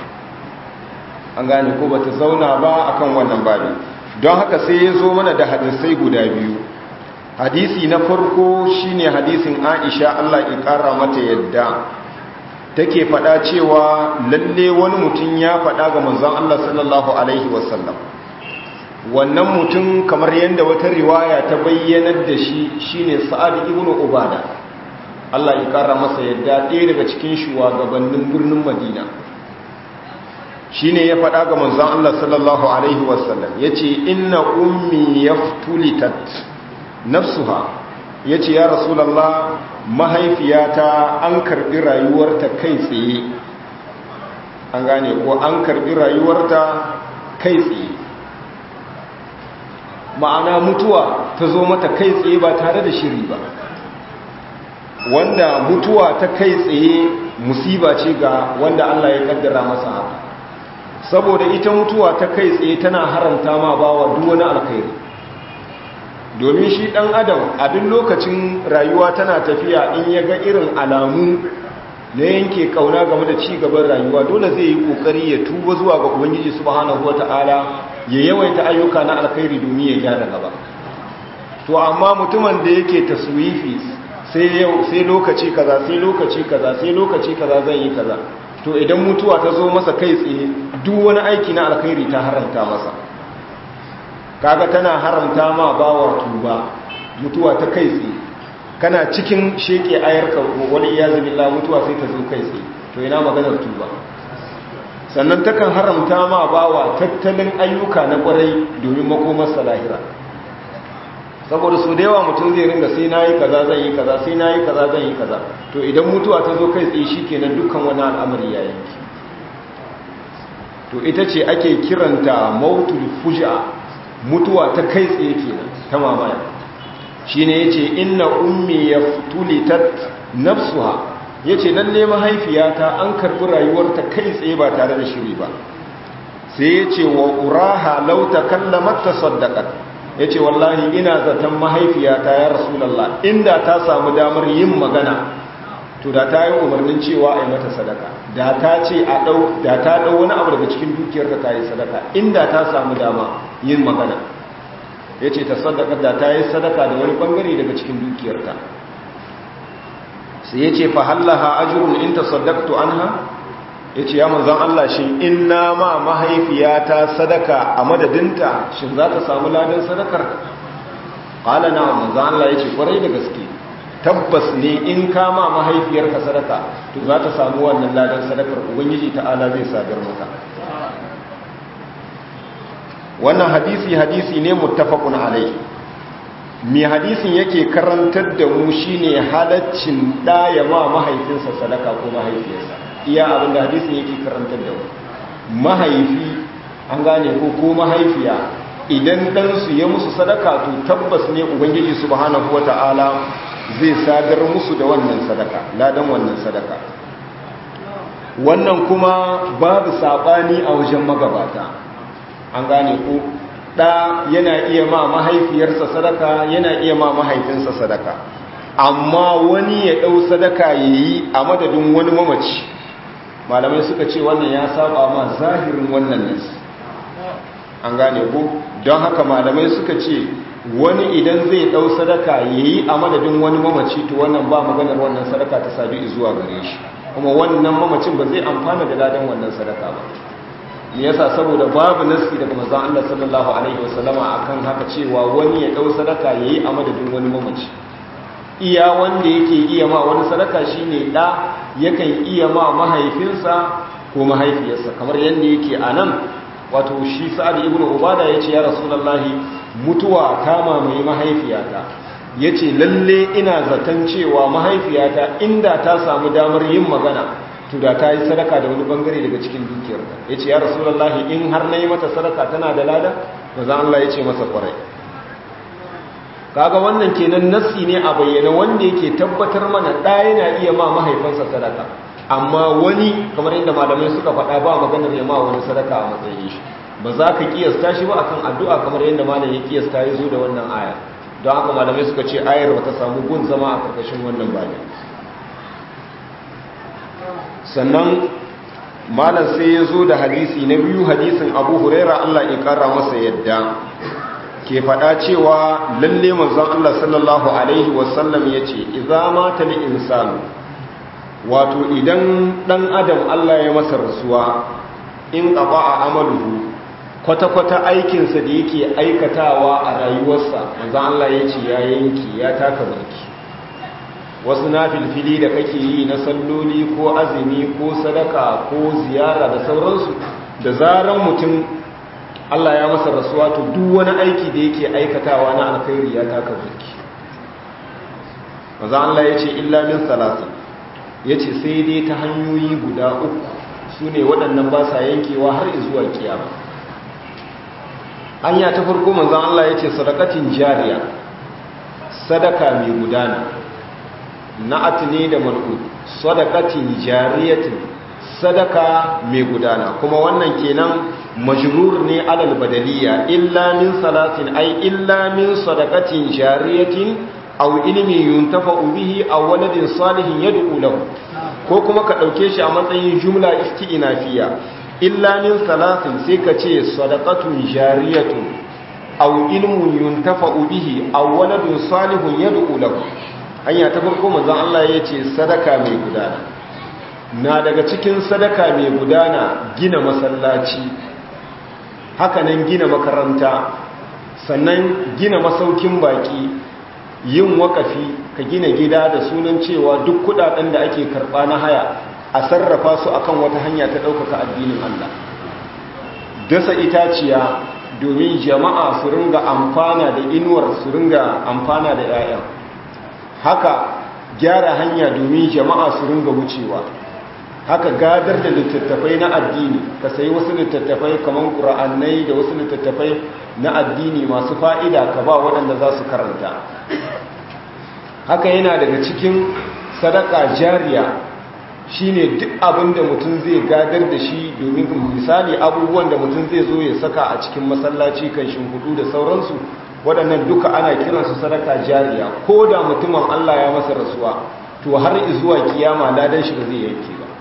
an gane ko bata zauna ba akan wannan babi don haka sai ya zo mana da hadisai guda biyu hadisi na farko shine hadisin Aisha Allah ya kara mata yadda take faɗa cewa lalle wani mutum ya faɗa ga manzon Allah sallallahu alaihi wasallam wannan mutum kamar yadda wata riwaya ta bayyanar da shi shine Sa'ad ibn Ubada Allah ya kara masa yadda ɗaya daga cikin shugabannin birnin Madina shine ya faɗa ga manzon Allah sallallahu alaihi wasallam yace inna ummi yaftulitat nafsuha yace ya rasulullah mahaifiyata an karbi rayuwarta kai tsaye an gane ko an karbi rayuwarta kai tsaye ma'ana mutuwa ta zo mata kai tsaye ba tare da shiri ba wanda mutuwa ta kai tsaye musiba ce ga wanda Allah ya kaddara masa haka saboda ita mutuwa ta kai tsaye tana haramta ma bawa duk wani alkhairi domin shi dan adam a duk lokacin rayuwa tana tafiya in ya ga irin alamu na yanke kauna game da ci gaban rayuwa dole zai yi kokari ya tuba zuwa ga ubangiji subhanahu wataala ya yawaita ayyuka na alkhairi domin ya gyara gaba to amma mutumin da yake taswifi sai yau sai lokaci kaza sai lokaci kaza sai lokaci kaza zan yi kaza to idan mutuwa ta zo masa kai tsaye duk wani aiki na alkhairi ta haramta masa kaga tana haramta ma bawa tuba mutuwa ta kai tsaye kana cikin sheke ayarka wani iyazu billah mutuwa sai ta zo kai tsaye to ina maganar tuba sannan takan haramta ma bawa tattalin ayyuka na kwarai domin makomar lahira saboda su da yawa mutum zai ringa sai na yi kaza zan yi kaza sai na yi kaza zan yi kaza to idan mutuwa ta zo kai tsaye shi kenan dukkan wani al'amari ya yanki to ita ce ake kiranta mautul fuja mutuwa ta kai tsaye kenan ta mamaya shi ne ya ce inna ummi ya tulitat nafsuha ya ce lalle mahaifiyata an karɓi rayuwarta kai tsaye ba tare da shiri ba sai ya ce wa uraha lauta kallamar ta saddaƙar ya ce wallahi ina zaton mahaifiyata ya rasulallah inda ta samu damar yin magana to da ta yi umarnin cewa a yi mata sadaka da ta ce a ɗau da ta ɗau wani abu daga cikin dukiyar ta yi sadaka inda ta samu dama yin magana ya ce ta sadaka da ta yi sadaka da wani ɓangare daga cikin dukiyarta sai ya ce fahallaha ajirun in ta sadaktu anha ya ce ya manzan Allah shi in na ma mahaifiyata sadaka a madadinta shi za ta samu ladan sadakar ƙala na manzan Allah ya ce kwarai da gaske tabbas ne in ka ma mahaifiyarka sadaka to za ta samu wannan ladan sadakar ubangiji ta'ala zai sadar maka wannan hadisi hadisi ne muttafaqun alai me hadisin yake karantar da mu shine halaccin da ya ma mahaifinsa sadaka ko mahaifiyarsa iya abinda hadisin yake karantar da mu mahaifi an gane ko ko mahaifiya idan ɗansu ya musu sadaka to tabbas ne ubangiji subhanahu wata'ala zai sadar musu da wannan sadaka ladan wannan sadaka wannan kuma babu saɓani a wajen magabata an gane ko ɗa yana iya ma mahaifiyarsa sadaka yana iya ma mahaifinsa sadaka amma wani ya ɗau sadaka ya yi a madadin wani mamaci malamai suka ce wannan ya saba ma zahirin wannan nasi an gane ko don haka malamai suka ce wani idan zai ɗau sadaka ya yi a madadin wani mamaci to wannan ba maganar wannan sadaka ta sadu zuwa gare shi kuma wannan mamacin ba zai amfana da ladan wannan sadaka ba me yasa saboda babu nasi daga manzon Allah sallallahu alaihi wasallama akan haka cewa wani ya ɗau sadaka ya yi a madadin wani mamaci iya wanda yake iya ma wani sadaka shine ɗa yakan iya ma mahaifinsa ko mahaifiyarsa kamar yadda yake a nan wato shi sa'ad ibn ubada yace ya rasulullahi mutuwa ta mamaye mahaifiyata yace lalle ina zaton cewa mahaifiyata inda ta samu damar yin magana to da ta yi sadaka da wani bangare daga cikin dukiyarta yace ya rasulullahi in har nayi mata sadaka tana da lada manzo Allah yace masa kwarai kaga wannan kenan nassi ne a bayyana wanda yake tabbatar mana da yana iya ma mahaifansa sadaka amma wani kamar yadda malamai suka faɗa ba maganar ya ma wani sadaka a matsayin shi ba za ka kiyasta shi ba akan addu'a kamar yadda malam ya kiyasta ya zo da wannan aya don haka malamai suka ce ayar ba ta samu gun zama a karkashin wannan bane sannan malam sai ya zo da hadisi na biyu hadisin abu huraira allah ya kara masa yadda ke faɗa cewa lalle manzon allah sallallahu alaihi wasallam ya ce iza mata li insanu wato idan ɗan adam Allah ya masa rasuwa in ƙaba a amaluhu kwata-kwata aikinsa da yake aikatawa a rayuwarsa manzan Allah ya ce ya yanki ya taka barki wasu na filfili da kake yi na salloli ko azumi ko sadaka ko ziyara da sauransu da zaran mutum Allah ya masa rasuwa to duk wani aiki da yake aikatawa na alkhairi ya taka barki manzan Allah ya ce illa min salatin ya ce sai dai ta hanyoyi guda uku su ne waɗannan ba sa yankewa har zuwa kiyama hanya ta farko manzan Allah ya ce sadakatin jariya sadaka mai gudana na'at ne da mal'ud sadakatin jariyatin sadaka mai gudana kuma wannan kenan majrur ne alal badaliya illa min salatin ai illa min sadakatin jariyatin aw ilmi yuntafa'u bihi aw waladin salihin yad'u lahu ko kuma ka dauke shi a matsayin jumla isti'nafiya illa min salatin sai ka ce sadaqatun jariyatun aw ilmun yuntafa'u bihi aw waladun salihun yad'u lahu hanya ta farko manzon Allah yace sadaka mai gudana na daga cikin sadaka mai gudana gina masallaci hakanan gina makaranta sannan gina masaukin baki yin wakafi ka gina gida da sunan cewa duk kudaden da ake karba na haya a sarrafa su akan wata hanya ta ɗaukaka addinin Allah dasa itaciya domin jama'a su ringa amfana da inuwar su ringa amfana da 'ya'yan haka gyara hanya domin jama'a su ringa wucewa haka gadar da littattafai na addini ka sayi wasu littattafai kamar ƙura'annai da wasu littattafai na addini masu fa'ida ka ba waɗanda za su karanta haka yana daga cikin sadaka jariya shine duk abin da mutum zai gadar da shi domin misali abubuwan da mutum zai zo ya saka a cikin masallaci kan shimfudu da sauransu waɗannan duka ana kiransu sadaka jariya ko da mutumin Allah ya masa rasuwa to har zuwa kiyama ladan shi ba zai yanke ba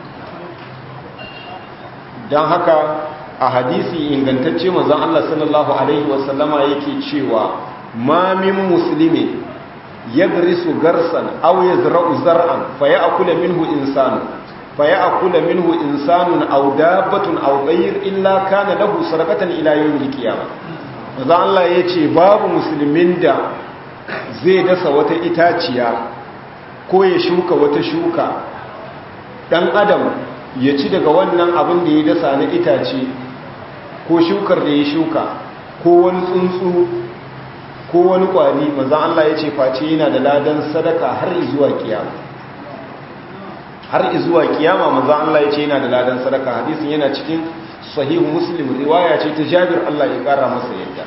don haka a hadisi ingantacce manzon Allah sallallahu alaihi wasallama yake cewa ma min muslimin yagrisu garsan aw yazra'u zar'an faya'kula minhu insanu faya'kula minhu insanun aw dabbatun aw ghayr illa kana lahu sadaqatan ila yawmil qiyamah manzon Allah yace babu musulmin da zai dasa wata itaciya ko ya shuka wata shuka dan adam ya ci daga wannan abin da ya dasa na itace ko shukar da ya shuka ko wani tsuntsu ko wani kwari maza Allah ya ce face yana da ladan sadaka har zuwa kiyama har zuwa kiyama maza Allah ya ce yana da ladan sadaka hadisin yana cikin sahihu muslim riwaya ce ta jabir Allah ya kara masa yadda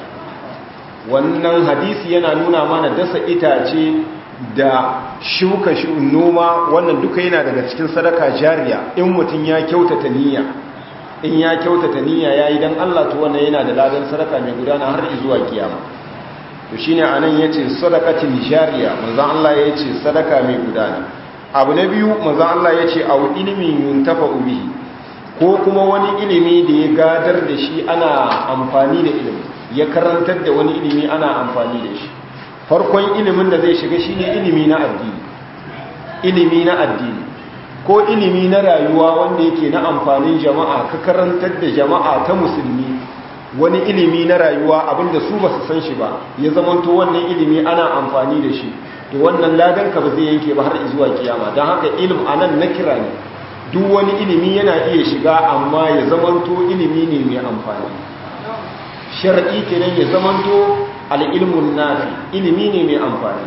wannan hadisi yana nuna mana dasa itace da shuka noma wannan duka yana daga cikin sadaka jariya in mutum ya kyautata niyya in ya kyautata niyya yayi dan Allah to wannan yana da ladan sadaka mai gudana har zuwa kiyama to shine anan yace sadaqatin jariya manzon Allah yace sadaka mai gudana abu na biyu manzon Allah yace aw ilmin yuntafa bihi ko kuma wani ilimi da ya gadar da shi ana amfani da ilimi ya karantar da wani ilimi ana amfani da shi farkon ilimin da zai shiga shine ilimi na addini ilimi na addini ko ilimi na rayuwa wanda yake na amfanin jama'a ka karantar da jama'a ta musulmi wani ilimi na rayuwa abinda su ba su san shi ba ya zamanto wannan ilimi ana amfani da shi to wannan ladan ka ba zai yanke ba har zuwa kiyama don haka ilim anan na kira ne duk wani ilimi yana iya shiga amma ya zamanto ilimi ne mai amfani shar'i kenan ya zamanto al'ilmun nafi ilimi ne mai amfani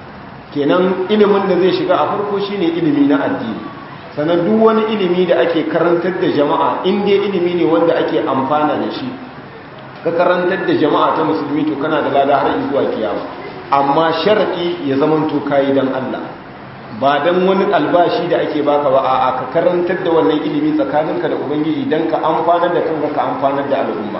kenan ilimin da zai shiga a farko shine ilimi na addini sannan duk wani ilimi da ake karantar da jama'a inda ilimi ne wanda ake amfana da shi ka karantar da jama'a ta musulmi to kana da lada har zuwa kiyama amma shar'i ya zamanto kayi dan Allah ba dan wani albashi da ake baka ba a'a ka karantar da wannan ilimi tsakaninka da ubangiji dan ka amfanar da kanka ka amfanar da al'umma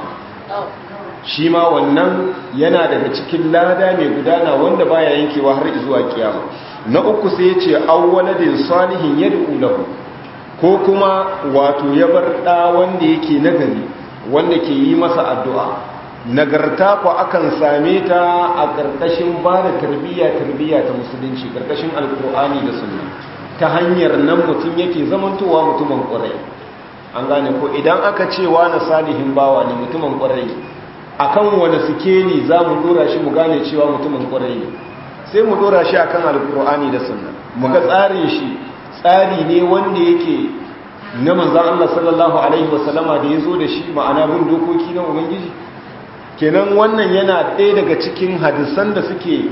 shi ma wannan yana daga cikin lada mai gudana wanda baya yankewa har zuwa kiyama na uku sai yace awwaladin salihin yad'u lahu ko kuma wato ya bar da wanda yake nagari wanda ke yi masa addu'a nagarta ko akan same ta a karkashin ba da tarbiyya tarbiyya ta musulunci karkashin alkur'ani da sunna ta hanyar nan mutum yake zamantowa mutumin ƙwarai an gane ko idan aka ce na salihin bawa ne mutumin ƙwarai akan wani sikeli za mu dora shi mu gane cewa mutumin kwarai ne sai mu dora shi akan alkur'ani da sunna mu ga tsarin shi tsari ne wanda yake na manzan Allah sallallahu alaihi wasallama da ya zo da shi ma'ana bin dokoki na ubangiji kenan wannan yana ɗaya daga cikin hadisan da suke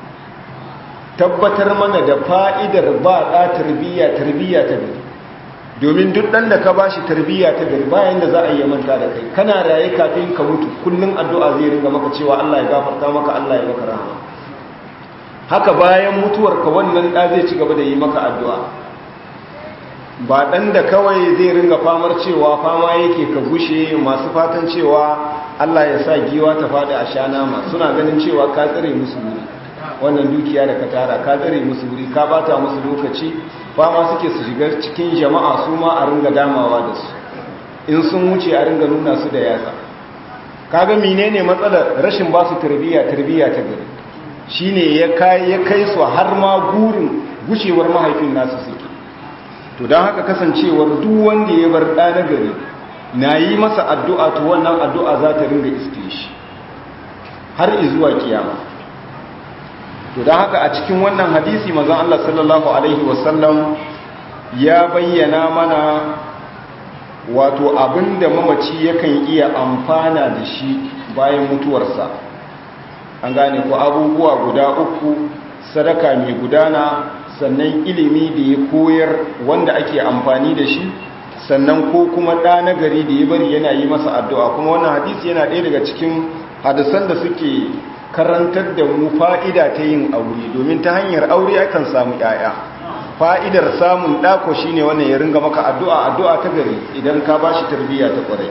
tabbatar mana da fa'idar ba ɗa tarbiyya tarbiyya ta gari domin duk ɗan da ka ba shi tarbiyya ta gari bayan da za a yi manta da kai kana raye kafin ka mutu kullum addu'a zai ringa maka cewa Allah ya gafarta maka Allah ya maka rahama haka bayan mutuwarka wannan ɗa zai ci gaba da yi maka addu'a ba ɗan da kawai zai ringa famar cewa fama yake ka gushe masu fatan cewa Allah ya sa giwa ta faɗi a sha nama suna ganin cewa ka tsare musu wuri wannan dukiya da ka tara ka tsare musu wuri ka bata musu lokaci fama suke su shiga cikin jama'a su ma a ringa damawa da su in sun wuce a ringa nuna su da yatsa kaga menene matsalar rashin ba su tarbiyya tarbiyya ta gari shine ya kai ya kai su har ma gurin gushewar mahaifin nasu suke to don haka kasancewar duk wanda ya bar ɗa na gari na yi masa addu'a to wannan addu'a za ta ringa iske shi har izuwa kiyama to don haka a cikin wannan hadisi mazan Allah sallallahu Alaihi wasallam ya bayyana mana wato abinda mamaci yakan iya amfana da shi bayan mutuwarsa an gane ko abubuwa guda uku sadaka mai gudana sannan ilimi da ya koyar wanda ake amfani da shi sannan ko kuma ɗa na gari da ya bari yana yi masa addu'a kuma wannan hadisi yana ɗaya daga cikin hadisan da suke karantar da mu fa'ida ta yin aure domin ta hanyar aure akan samu ‘ya'ya fa'idar samun ɗako shi ne wannan ya ringa maka addu'a addu'a ta gari idan ka ba shi tarbiyya ta ƙwarai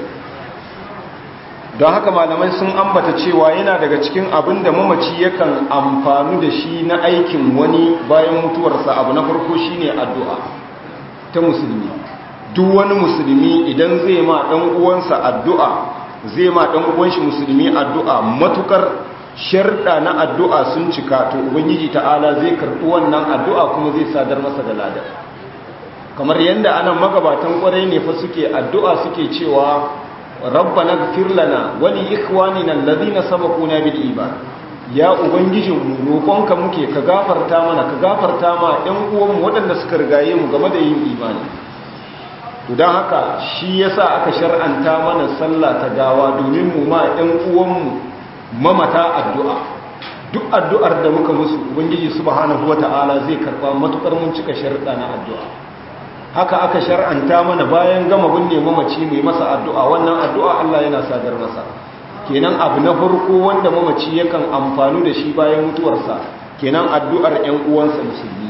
don haka malamai sun ambata cewa yana daga cikin abin da mamaci yakan amfanu da shi na aikin wani bayan mutuwarsa abu na farko shi ne addu'a ta musulmi duk wani musulmi idan zai ma ɗan uwansa addu'a zai ma ɗan uwanshi musulmi addu'a matukar sharɗa na addu'a sun cika to ubangiji ta'ala zai karɓi wannan addu'a kuma zai sadar masa da ladar kamar yadda anan magabatan ƙwarai ne fa suke addu'a suke cewa rabbana gfir lana wa li ikhwanina alladhina sabaquna bil iman ya ubangijinmu roƙonka muke ka gafarta mana ka gafarta ma ɗan uwanmu waɗanda suka rigaye mu game da yin imani to don haka shi yasa aka shar'anta mana sallah ta gawa domin mu ma ɗan uwanmu mamata addu'a duk addu'ar da muka musu ubangiji subhanahu wata'ala zai karɓa matukar mun cika sharɗa na addu'a haka aka shar'anta mana bayan gama binne mamaci mai masa addu'a wannan addu'a Allah yana sadar masa kenan abu na farko wanda mamaci yakan amfanu da shi bayan mutuwarsa kenan addu'ar ‘yan uwansa musulmi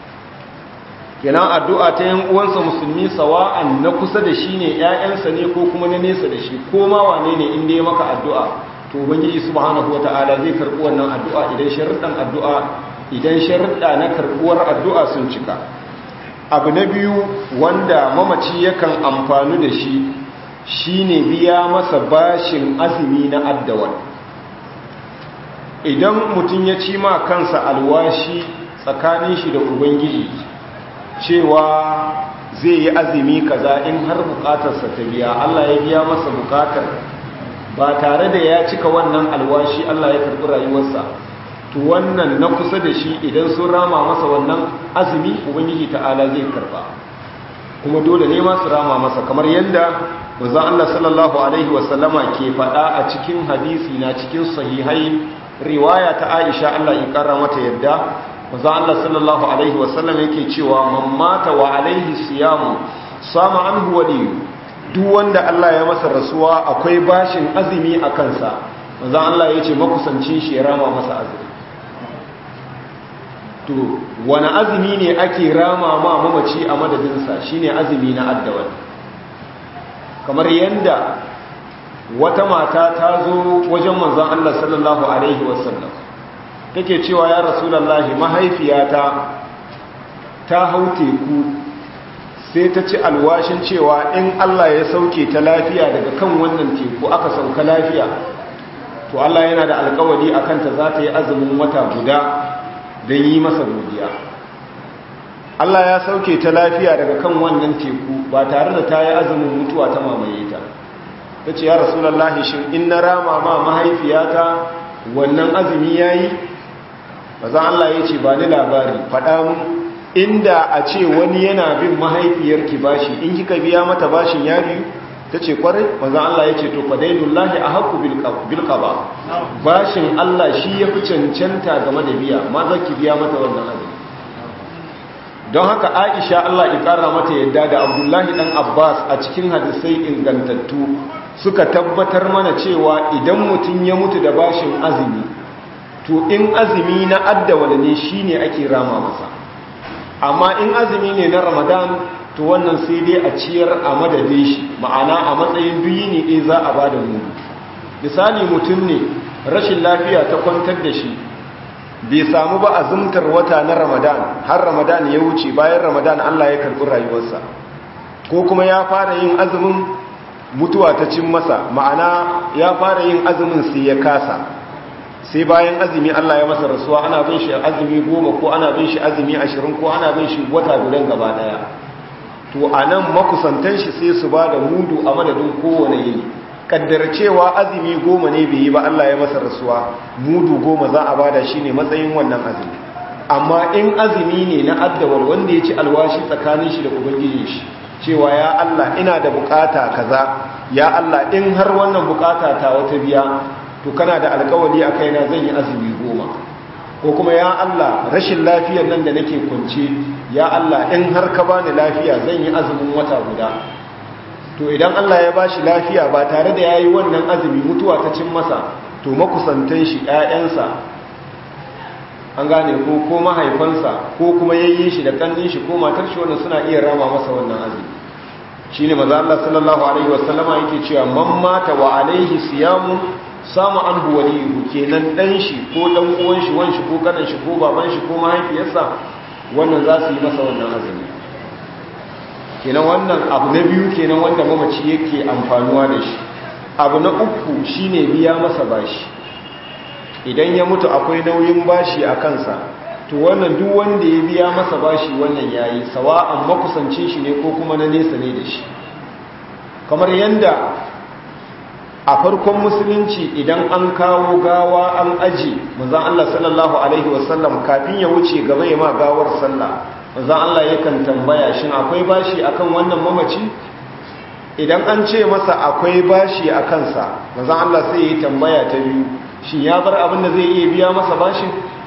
kenan addu'a ta ‘yan uwansa musulmi sawa'an na kusa da shi ne ‘ya'yansa ne ko kuma na nesa da shi ko ma wane ne inda ya maka addu'a to ubangiji subhanahu wa ta'ala zai karɓi wannan addu'a idan sharuɗan addu'a idan sharuɗa na karɓuwar addu'a sun cika abu na biyu wanda mamaci yakan amfanu da shi shine biya masa bashin azumi na addawal idan mutum ya ci ma kansa alwashi tsakanin shi da ubangiji cewa zai yi azumi kaza in har bukatarsa ta biya Allah ya biya masa bukatar ba tare da ya cika wannan alwashi Allah ya karɓi rayuwarsa to wannan na kusa da shi idan sun rama masa wannan azumi ubangiji ta'ala zai karba kuma dole ne masu rama masa kamar yadda manzon Allah sallallahu alaihi wasallama ke faɗa a cikin hadisi na cikin sahihai riwaya ta Aisha Allah ya kara mata yadda manzon Allah sallallahu alaihi wasallam yake cewa man mata wa alaihi siyamu sama anhu wali duk wanda Allah ya masa rasuwa akwai bashin azumi a kansa manzon Allah ya ce makusancin shi ya rama masa azumi to wani azumi ne ake rama ma mamaci a madadinsa shine azumi na addawal kamar yadda wata mata ta zo wajen manzon Allah sallallahu alaihi wasallam take cewa ya rasulullahi mahaifiyata ta hau teku sai ta ci alwashin cewa in Allah ya sauke ta lafiya daga kan wannan teku aka sauka lafiya to Allah yana da alkawari akan ta za ta yi azumin wata guda don yi masa godiya Allah ya sauke ta lafiya daga kan wannan teku ba tare da ta yi azumin mutuwa ta mamaye ta ta ce ya rasulallah shin in na rama ma mahaifiyata wannan azumi ya yi ba za Allah ya ce ba ni labari faɗa mu inda a ce wani yana bin mahaifiyarki bashi in kika biya mata bashin ya biyu ta ce kwarai maza Allah ya ce to fadailullahi a haku bilkaba bashin Allah shi ya fi cancanta game da biya ma za ki biya mata wannan abin don haka aisha Allah ya kara mata yadda da abdullahi dan abbas a cikin hadisai ingantattu suka tabbatar mana cewa idan mutum ya mutu da bashin azumi to in azumi na addawala ne shine ake rama masa amma in azumi ne na ramadan to wannan sai dai a ciyar a madadin shi ma'ana a matsayin duyi ne ɗaya za a ba da mu misali mutum ne rashin lafiya ta kwantar da shi bai samu ba azumtar wata na ramadan har ramadan ya wuce bayan ramadan allah ya karɓi rayuwarsa ko kuma ya fara yin azumin mutuwa ta cin masa ma'ana ya fara yin azumin sai ya kasa sai bayan azumi Allah ya masa rasuwa ana bin shi azumi goma ko ana bin shi azumi ashirin ko ana bin shi wata gudan gaba daya to a nan makusantan shi sai su ba da mudu a madadin kowane yini kaddar cewa azumi goma ne bai yi ba Allah ya masa rasuwa mudu goma za a bada shi ne matsayin wannan azumi amma in azumi ne na addawar wanda ya ci alwashi tsakanin shi da ubangijin shi cewa ya Allah ina da bukata kaza ya Allah in har wannan bukata ta wata biya to kana da alkawari a kaina zan yi azumi goma ko kuma ya Allah rashin lafiyar nan da nake kunce ya Allah in har ka bani lafiya zan yi azumin wata guda to idan Allah ya bashi lafiya ba tare da yayi wannan azumi mutuwa ta cin masa to makusantan shi ƴaƴansa an gane ko ko mahaifansa ko kuma yayyin shi da kannin shi ko matar shi wannan suna iya rama masa wannan azumi shine manzo Allah sallallahu alaihi wasallama yake cewa man mata wa alaihi siyamu sama anhu waliyuhu kenan dan shi ko dan uwan shi wan shi ko kanan shi ko baban shi ko mahaifiyarsa wannan za su yi masa wannan azumi kenan wannan abu na biyu kenan wanda mamaci yake amfanuwa da shi abu na uku shine biya masa bashi idan ya mutu akwai nauyin bashi a kansa to wannan duk wanda ya biya masa bashi wannan yayi sawa'an makusancin shi ne ko kuma na nesa ne da shi kamar yanda a farkon musulunci idan an kawo gawa an aji manzon Allah sallallahu alaihi wasallam kafin ya wuce gaba ya ma gawar sallah manzon Allah yakan tambaya shin akwai bashi akan wannan mamaci idan an ce masa akwai bashi a kansa manzon Allah sai ya yi tambaya ta biyu shin ya bar abin da zai iya biya masa bashin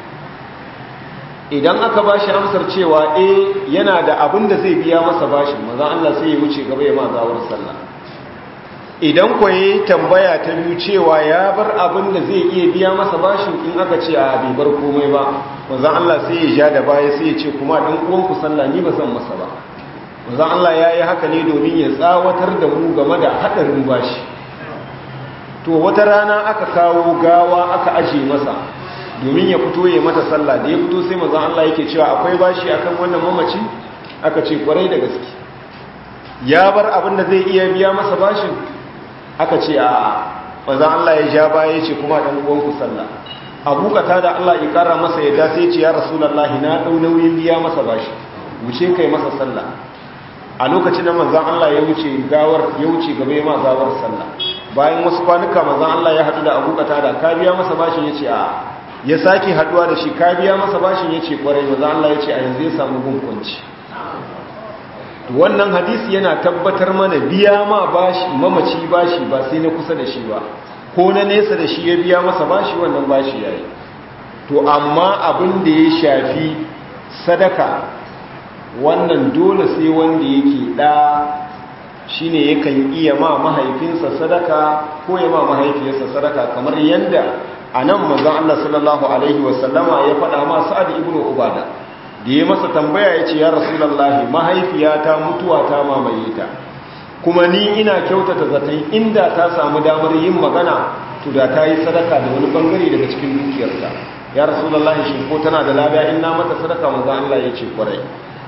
idan aka bashi amsar cewa eh yana da abin da zai biya masa bashin manzon Allah sai ya wuce gaba ya ma gawar sallah idan ku yi tambaya ta biyu cewa ya bar abin da zai iya biya masa bashin in aka ce a bai bar komai ba manzon Allah sai ya ja da baya sai ya ce kuma dan uwan ku sallah ni ba zan masa ba manzon Allah ya yi haka ne domin ya tsawatar da mu game da hadarin bashi to wata rana aka kawo gawa aka aje masa domin ya fito ya mata sallah da ya fito sai manzon Allah yake cewa akwai bashi akan wannan mamaci aka ce kwarai da gaske ya bar abin da zai iya biya masa bashin aka ce a manzon Allah ya ja baya ce kuma dan uwan ku sallah Abu da Allah ya kara masa yadda sai ya ce ya Rasulullahi na dau nauyin biya masa bashi wuce kai masa sallah a lokacin da manzon Allah ya wuce gawar ya wuce gaba ya ma gawar sallah bayan wasu kwanuka manzon Allah ya hadu da Abu da ka biya masa bashin yace a ya sake haduwa da shi ka biya masa bashin yace kwarai manzon Allah yace a yanzu ya samu gunkunci to wannan hadisi yana tabbatar mana biya ma bashi mamaci bashi ba sai na kusa da shi ba ko na nesa da shi ya biya masa bashi wannan bashi yayi to amma abin da ya shafi sadaka wannan dole sai wanda yake da shine yakan iya ma mahaifinsa sadaka ko ya ma mahaifiyarsa sadaka kamar yanda anan manzon Allah sallallahu alaihi wasallama ya faɗa ma Sa'ad ibn Ubada da ya masa tambaya ya ce ya rasulallahi mahaifiyata mutuwa ta mamaye ta kuma ni ina kyautata zaton inda ta samu damar yin magana to da ta yi sadaka da wani bangare daga cikin dukiyarta ya rasulallahi shi ko tana da labiya in na mata sadaka maza Allah ya ce kwarai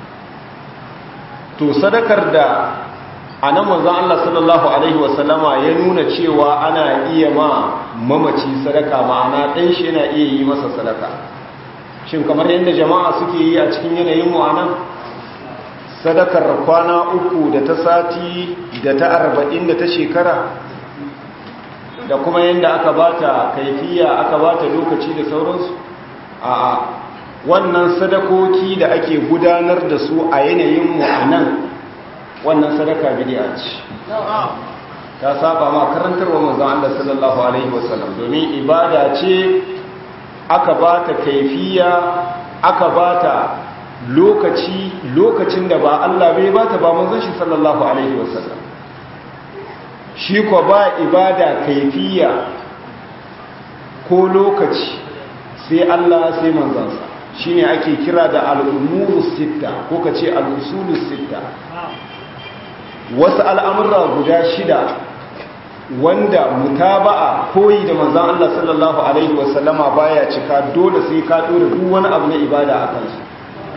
to sadakar da a nan manzan Allah sallallahu Alaihi wasallama ya nuna cewa ana iya ma mamaci sadaka ma'ana ɗan shi yana iya yi masa sadaka shin kamar yadda jama'a suke yi a cikin yanayin mu anan sadakar kwana uku da ta sati da ta arba'in da ta shekara da kuma yadda aka bata kaifiya aka bata lokaci da sauransu a wannan sadakoki da ake gudanar da su a yanayin mu anan wannan sadaka bid'a ce ta saba ma karantarwa manzon Allah sallallahu alaihi wasallam domin ibada ce aka ba ta kaifiya aka ba ta lokaci lokacin da ba Allah bai ba ta ba manzon shi sallallahu alaihi wasallam shi ko ba ibada kaifiya ko lokaci sai Allah sai manzansa shine ake kira da al-umuru sitta ko kace al-usulu sitta wasu al'amurra guda shida wanda mutaba'a koyi da manzan Allah sallallahu Alaihi wasallama baya cika dole sai ka ɗora duk wani abu na ibada a kansu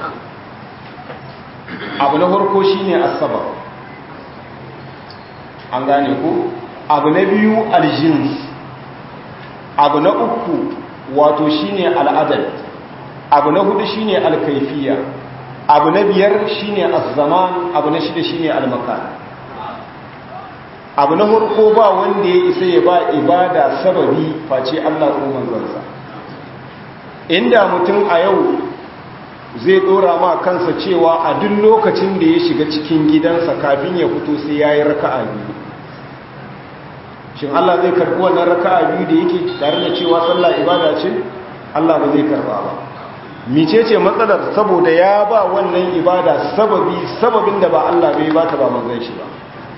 abu na farko shi ne asabar an gane ku abu na biyu aljins abu na uku wato shine al'adad abu na hudu shine alkaifiya abu na biyar shine az-zaman abu na shida shine al-makan abu na farko ba wanda ya isa ya ba ibada sababi face Allah ko manzansa inda mutum a yau zai dora ma kansa cewa a duk lokacin da ya shiga cikin gidansa kafin ya fito sai ya yi raka'a biyu shin Allah zai karɓi wannan raka'a biyu da yake tare da cewa sallah ibada ce Allah ba zai karɓa ba mice ce matsalar saboda ya ba wannan ibada sababi sababin da ba Allah bai ba ta ba manzon shi ba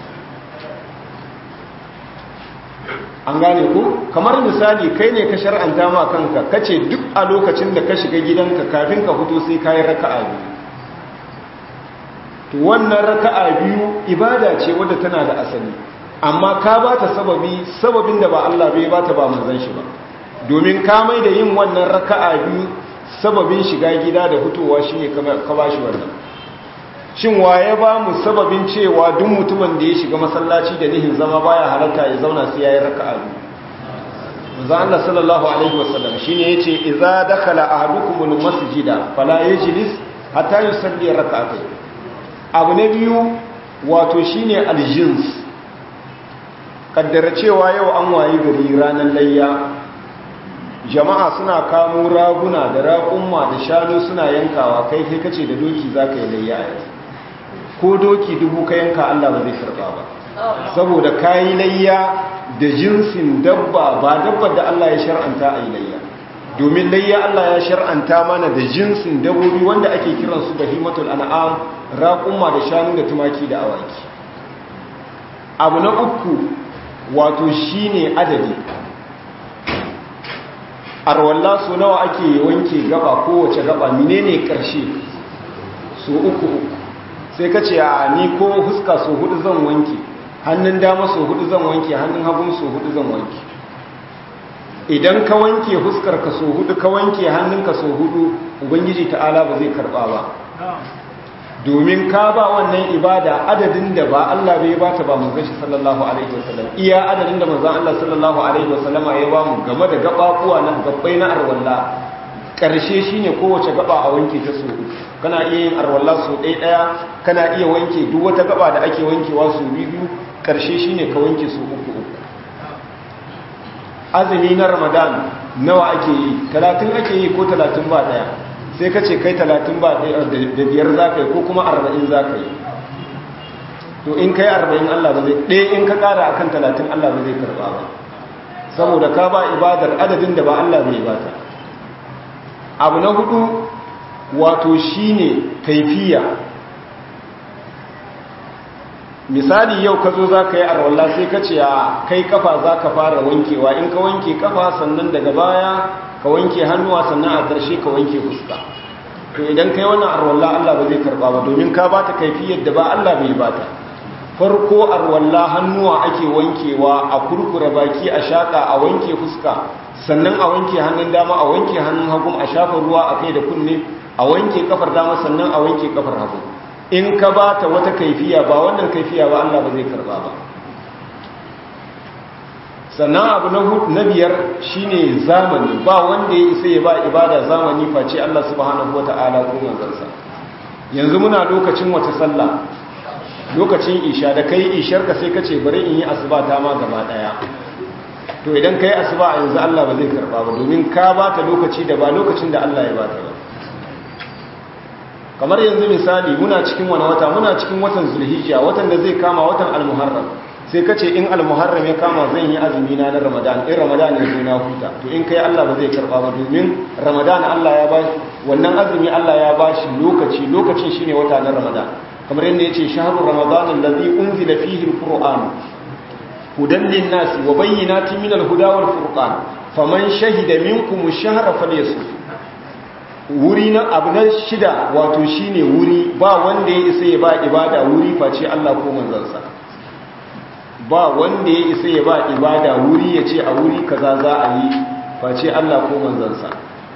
an gane ku kamar misali kai ne ka shar'anta ma kanka kace duk a lokacin da ka shiga gidanka kafin ka fito sai kai raka'a biyu to wannan raka'a biyu ibada ce wadda tana da asali amma ka ba ta sababi sababin da ba Allah bai ba ta ba manzon shi ba domin ka mai da yin wannan raka'a biyu sababin shiga gida da fitowa shine ka ba shi wannan shin waye ba mu sababin cewa duk mutumin da ya shiga masallaci da nihin zama baya halatta ya zauna sai yayi raka'a biyu manzo Allah sallallahu alaihi wasallam shine yace idza dakhala ahadukum almasjida fala yajlis hatta yusalli rak'atayn abu na biyu wato shine aljins kaddara cewa yau an wayi gari ranar layya jama'a suna kamo raguna da raƙumma da shanu suna yankawa kai kai kace da doki zaka yi layya a yau ko doki dubu ka yanka Allah ba zai karba ba saboda kayi layya da jinsin dabba ba dabba da Allah ya shar'anta a yi layya domin layya Allah ya shar'anta mana da jinsin dabbobi wanda ake kiran su bahimatul an'am raqumma da shanu da tumaki da awaki abu na uku wato shine adadi arwalla so nawa ake wanke gaba kowace gaba menene karshe so uku uku sai ka ce a ni ko huska so hudu zan wanke hannun dama so hudu zan wanke hannun hagun so hudu zan wanke idan ka wanke huskar ka so hudu ka wanke hannunka so hudu ubangiji ta'ala ba zai karba ba domin ka ba wannan ibada adadin da ba Allah bai ba ta ba mu gashi sallallahu alaihi wasallam iya adadin da manzon Allah sallallahu alaihi wasallama ya ba mu game da gabakuwa na gabbai na arwalla karshe shine kowace gaba a wanke ta so uku kana iya yin arwalla so ɗaya ɗaya kana iya wanke duk wata gaba da ake wankewa so biyu karshe shine ka wanke so uku uku azumi na ramadan nawa ake yi talatin ake yi ko talatin ba ɗaya sai ka ce kai talatin ba ɗaya da biyar za ka yi ko kuma arba'in za ka yi to in kai arba'in allah ba zai ɗaya in ka ƙara akan talatin allah ba zai karɓa ba saboda ka ba ibadar adadin da ba allah bai bata abu na hudu wato shine kaifiya misali yau ka zo za ka yi arwallah sai ka ce a kai kafa za ka fara wankewa in ka wanke kafa sannan daga baya ka wanke hannuwa sannan a ƙarshe ka wanke fuska to idan kai wannan arwallah Allah ba zai karba ba domin ka ba ta kaifiyar da ba Allah bai ba ta farko arwallah hannuwa ake wankewa a kurkura baki a shaka a wanke fuska sannan a wanke hannun dama a wanke hannun hagu a shafa ruwa a kai da kunne a wanke kafar dama sannan a wanke kafar hagu in ka ba ta wata kaifiya ba wannan kaifiya ba Allah ba zai karba ba sannan abu na biyar shine zamani ba wanda ya isa ya ba ibada zamani face Allah subhanahu wata'ala ko manzansa yanzu muna lokacin wata sallah lokacin isha da kai ishar ka sai ka ce bari in yi asuba ta ma gaba daya to idan kai asuba yanzu Allah ba zai karba ba domin ka ba ta lokaci da ba lokacin da Allah ya ba ta ba kamar yanzu misali muna cikin wani wata muna cikin watan zulhijja watan da zai kama watan almuharram sai ka ce in almuharram ya kama zan yi azumi na na ramadan in ramadan ya zo na huta to in kai Allah ba zai karba ba domin ramadan Allah ya ba wannan azumi Allah ya ba shi lokaci lokacin shine wata na ramadan kamar yadda yace shahru ramadan allazi unzila fihi alquran hudan lin-nasi wa bayyinatin min al-huda wal-furqan faman shahida minkum ash-shahra falyasum wuri na abu na shida wato shine wuri ba wanda ya isa ya ba ibada wuri face Allah ko manzansa ba wanda ya isa ya ba ibada wuri ya ce a wuri kaza za a yi face Allah ko manzansa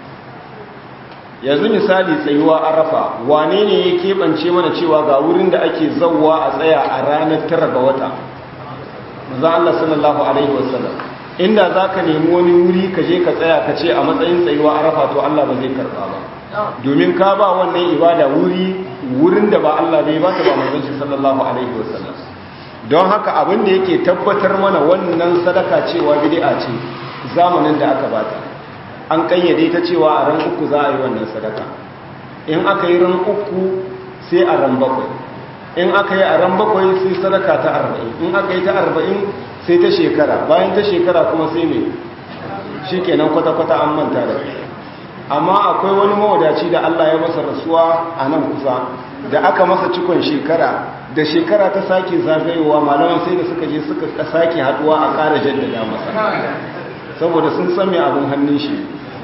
yanzu misali tsayuwa arafa wane ne ya keɓance mana cewa ga wurin da ake zauwa a tsaya a ranar tara ga wata manzon Allah sallallahu alaihi wasallam inda zaka nemi wani wuri ka je ka tsaya ka ce a matsayin tsayuwa arafa to Allah ba zai karba ba domin ka ba wannan ibada wuri wurin da ba Allah bai ba ta ba manzon shi sallallahu alaihi wasallam don haka abin da yake tabbatar mana wannan sadaka cewa bid'a ce zamanin da aka bata an kayyade ta cewa a ran uku za a yi wannan sadaka in aka yi ran uku sai a ran bakwai in aka yi a ran bakwai sai sadaka ta arba'in in aka yi ta arba'in sai ta shekara bayan ta shekara kuma sai mai shi kenan kwata-kwata an manta da amma akwai wani mawadaci da Allah ya masa rasuwa a nan kusa da aka masa cikon shekara da shekara ta sake zagayowa malaman sai da suka je suka sake haduwa a ƙara jaddada masa saboda sun san mai abin hannun shi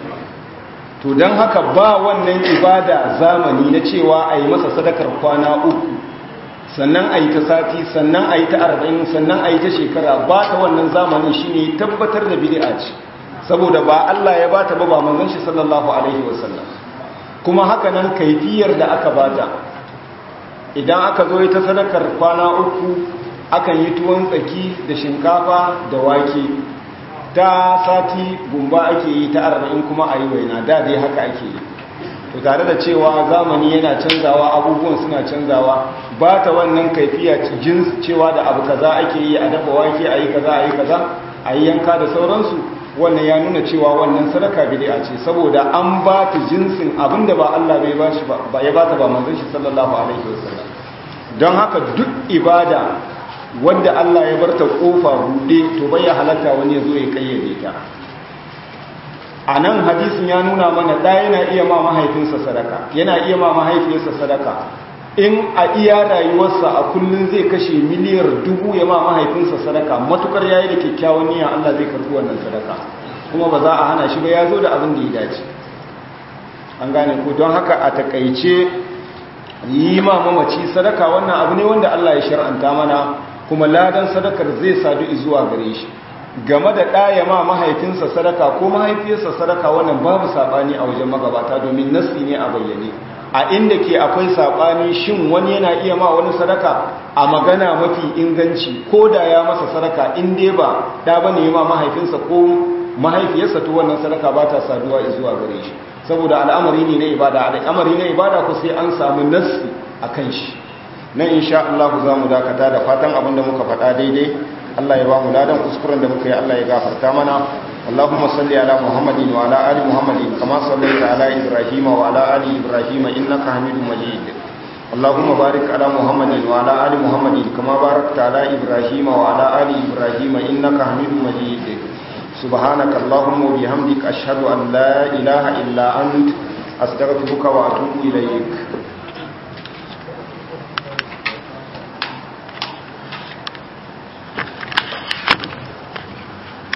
to don haka ba wannan ibada zamani na cewa a yi masa sadakar kwana uku sannan a yi ta sati sannan a yi ta arba'in sannan a yi ta shekara ba ta wannan zamanin shi ne tabbatar da bid'a ce saboda ba Allah ya bata ba ba manzon shi sallallahu alaihi wasallam kuma haka nan kaifiyar da aka bata idan aka zo ita sadakar kwana uku akan yi tuwon tsaki da shinkafa da wake ta sati gumba ake yi ta arba'in kuma a yi waina da dai haka ake yi to tare da cewa zamani yana canzawa abubuwan suna canzawa ba ta wannan kaifiya jins cewa da abu kaza ake yi a dafa wake a yi kaza a yi kaza a yi yanka da sauransu wannan ya nuna cewa wannan sadaka bid'a ce saboda an ba ta jinsin abinda ba Allah bai ba shi ba ya ba ta ba manzon shi sallallahu alaihi wasallam don haka duk ibada wanda Allah ya barta kofa bude to bai halatta wani ya zo ya kayyade ta a nan hadisin ya nuna mana da yana iya ma mahaifinsa sadaka yana iya ma mahaifiyarsa sadaka in a iya rayuwarsa a kullum zai kashe miliyar dubu ya ma mahaifinsa sadaka matukar yayi da kyakkyawan niyya Allah zai karbi wannan sadaka kuma ba za a hana shi ba ya zo da abin da ya dace an gane ko don haka a takaice yi ma mamaci sadaka wannan abu ne wanda Allah ya shar'anta mana kuma ladan sadakar zai sadu zuwa gare shi game da ɗaya ma mahaifinsa sadaka ko mahaifiyarsa sadaka wannan babu saɓani a wajen magabata domin nasi ne a bayyane a inda ke akwai saɓani shin wani yana iya ma wani sadaka a magana mafi inganci ko da ya masa sadaka in dai ba da ba ne ma mahaifinsa ko mahaifiyarsa to wannan sadaka ba ta saduwa zuwa gare shi saboda al'amari ne na ibada al'amari na ibada ku sai an samu nasi a kan shi nan insha Allah za mu dakata da fatan abin da muka faɗa daidai Allah ya ba mu ladan kuskuren da muka yi Allah ya gafarta mana Allahumma salli ala Muhammadin wa ala ali Muhammadin kama sallaita ala Ibrahim wa ala ali Ibrahim innaka Hamidum Majid Allahumma barik ala Muhammadin wa ala ali Muhammadin kama barakta ala Ibrahim wa ala ali Ibrahim innaka Hamidum Majid Subhanaka Allahumma wa bihamdika ashhadu an la ilaha illa ant astaghfiruka wa atubu ilayk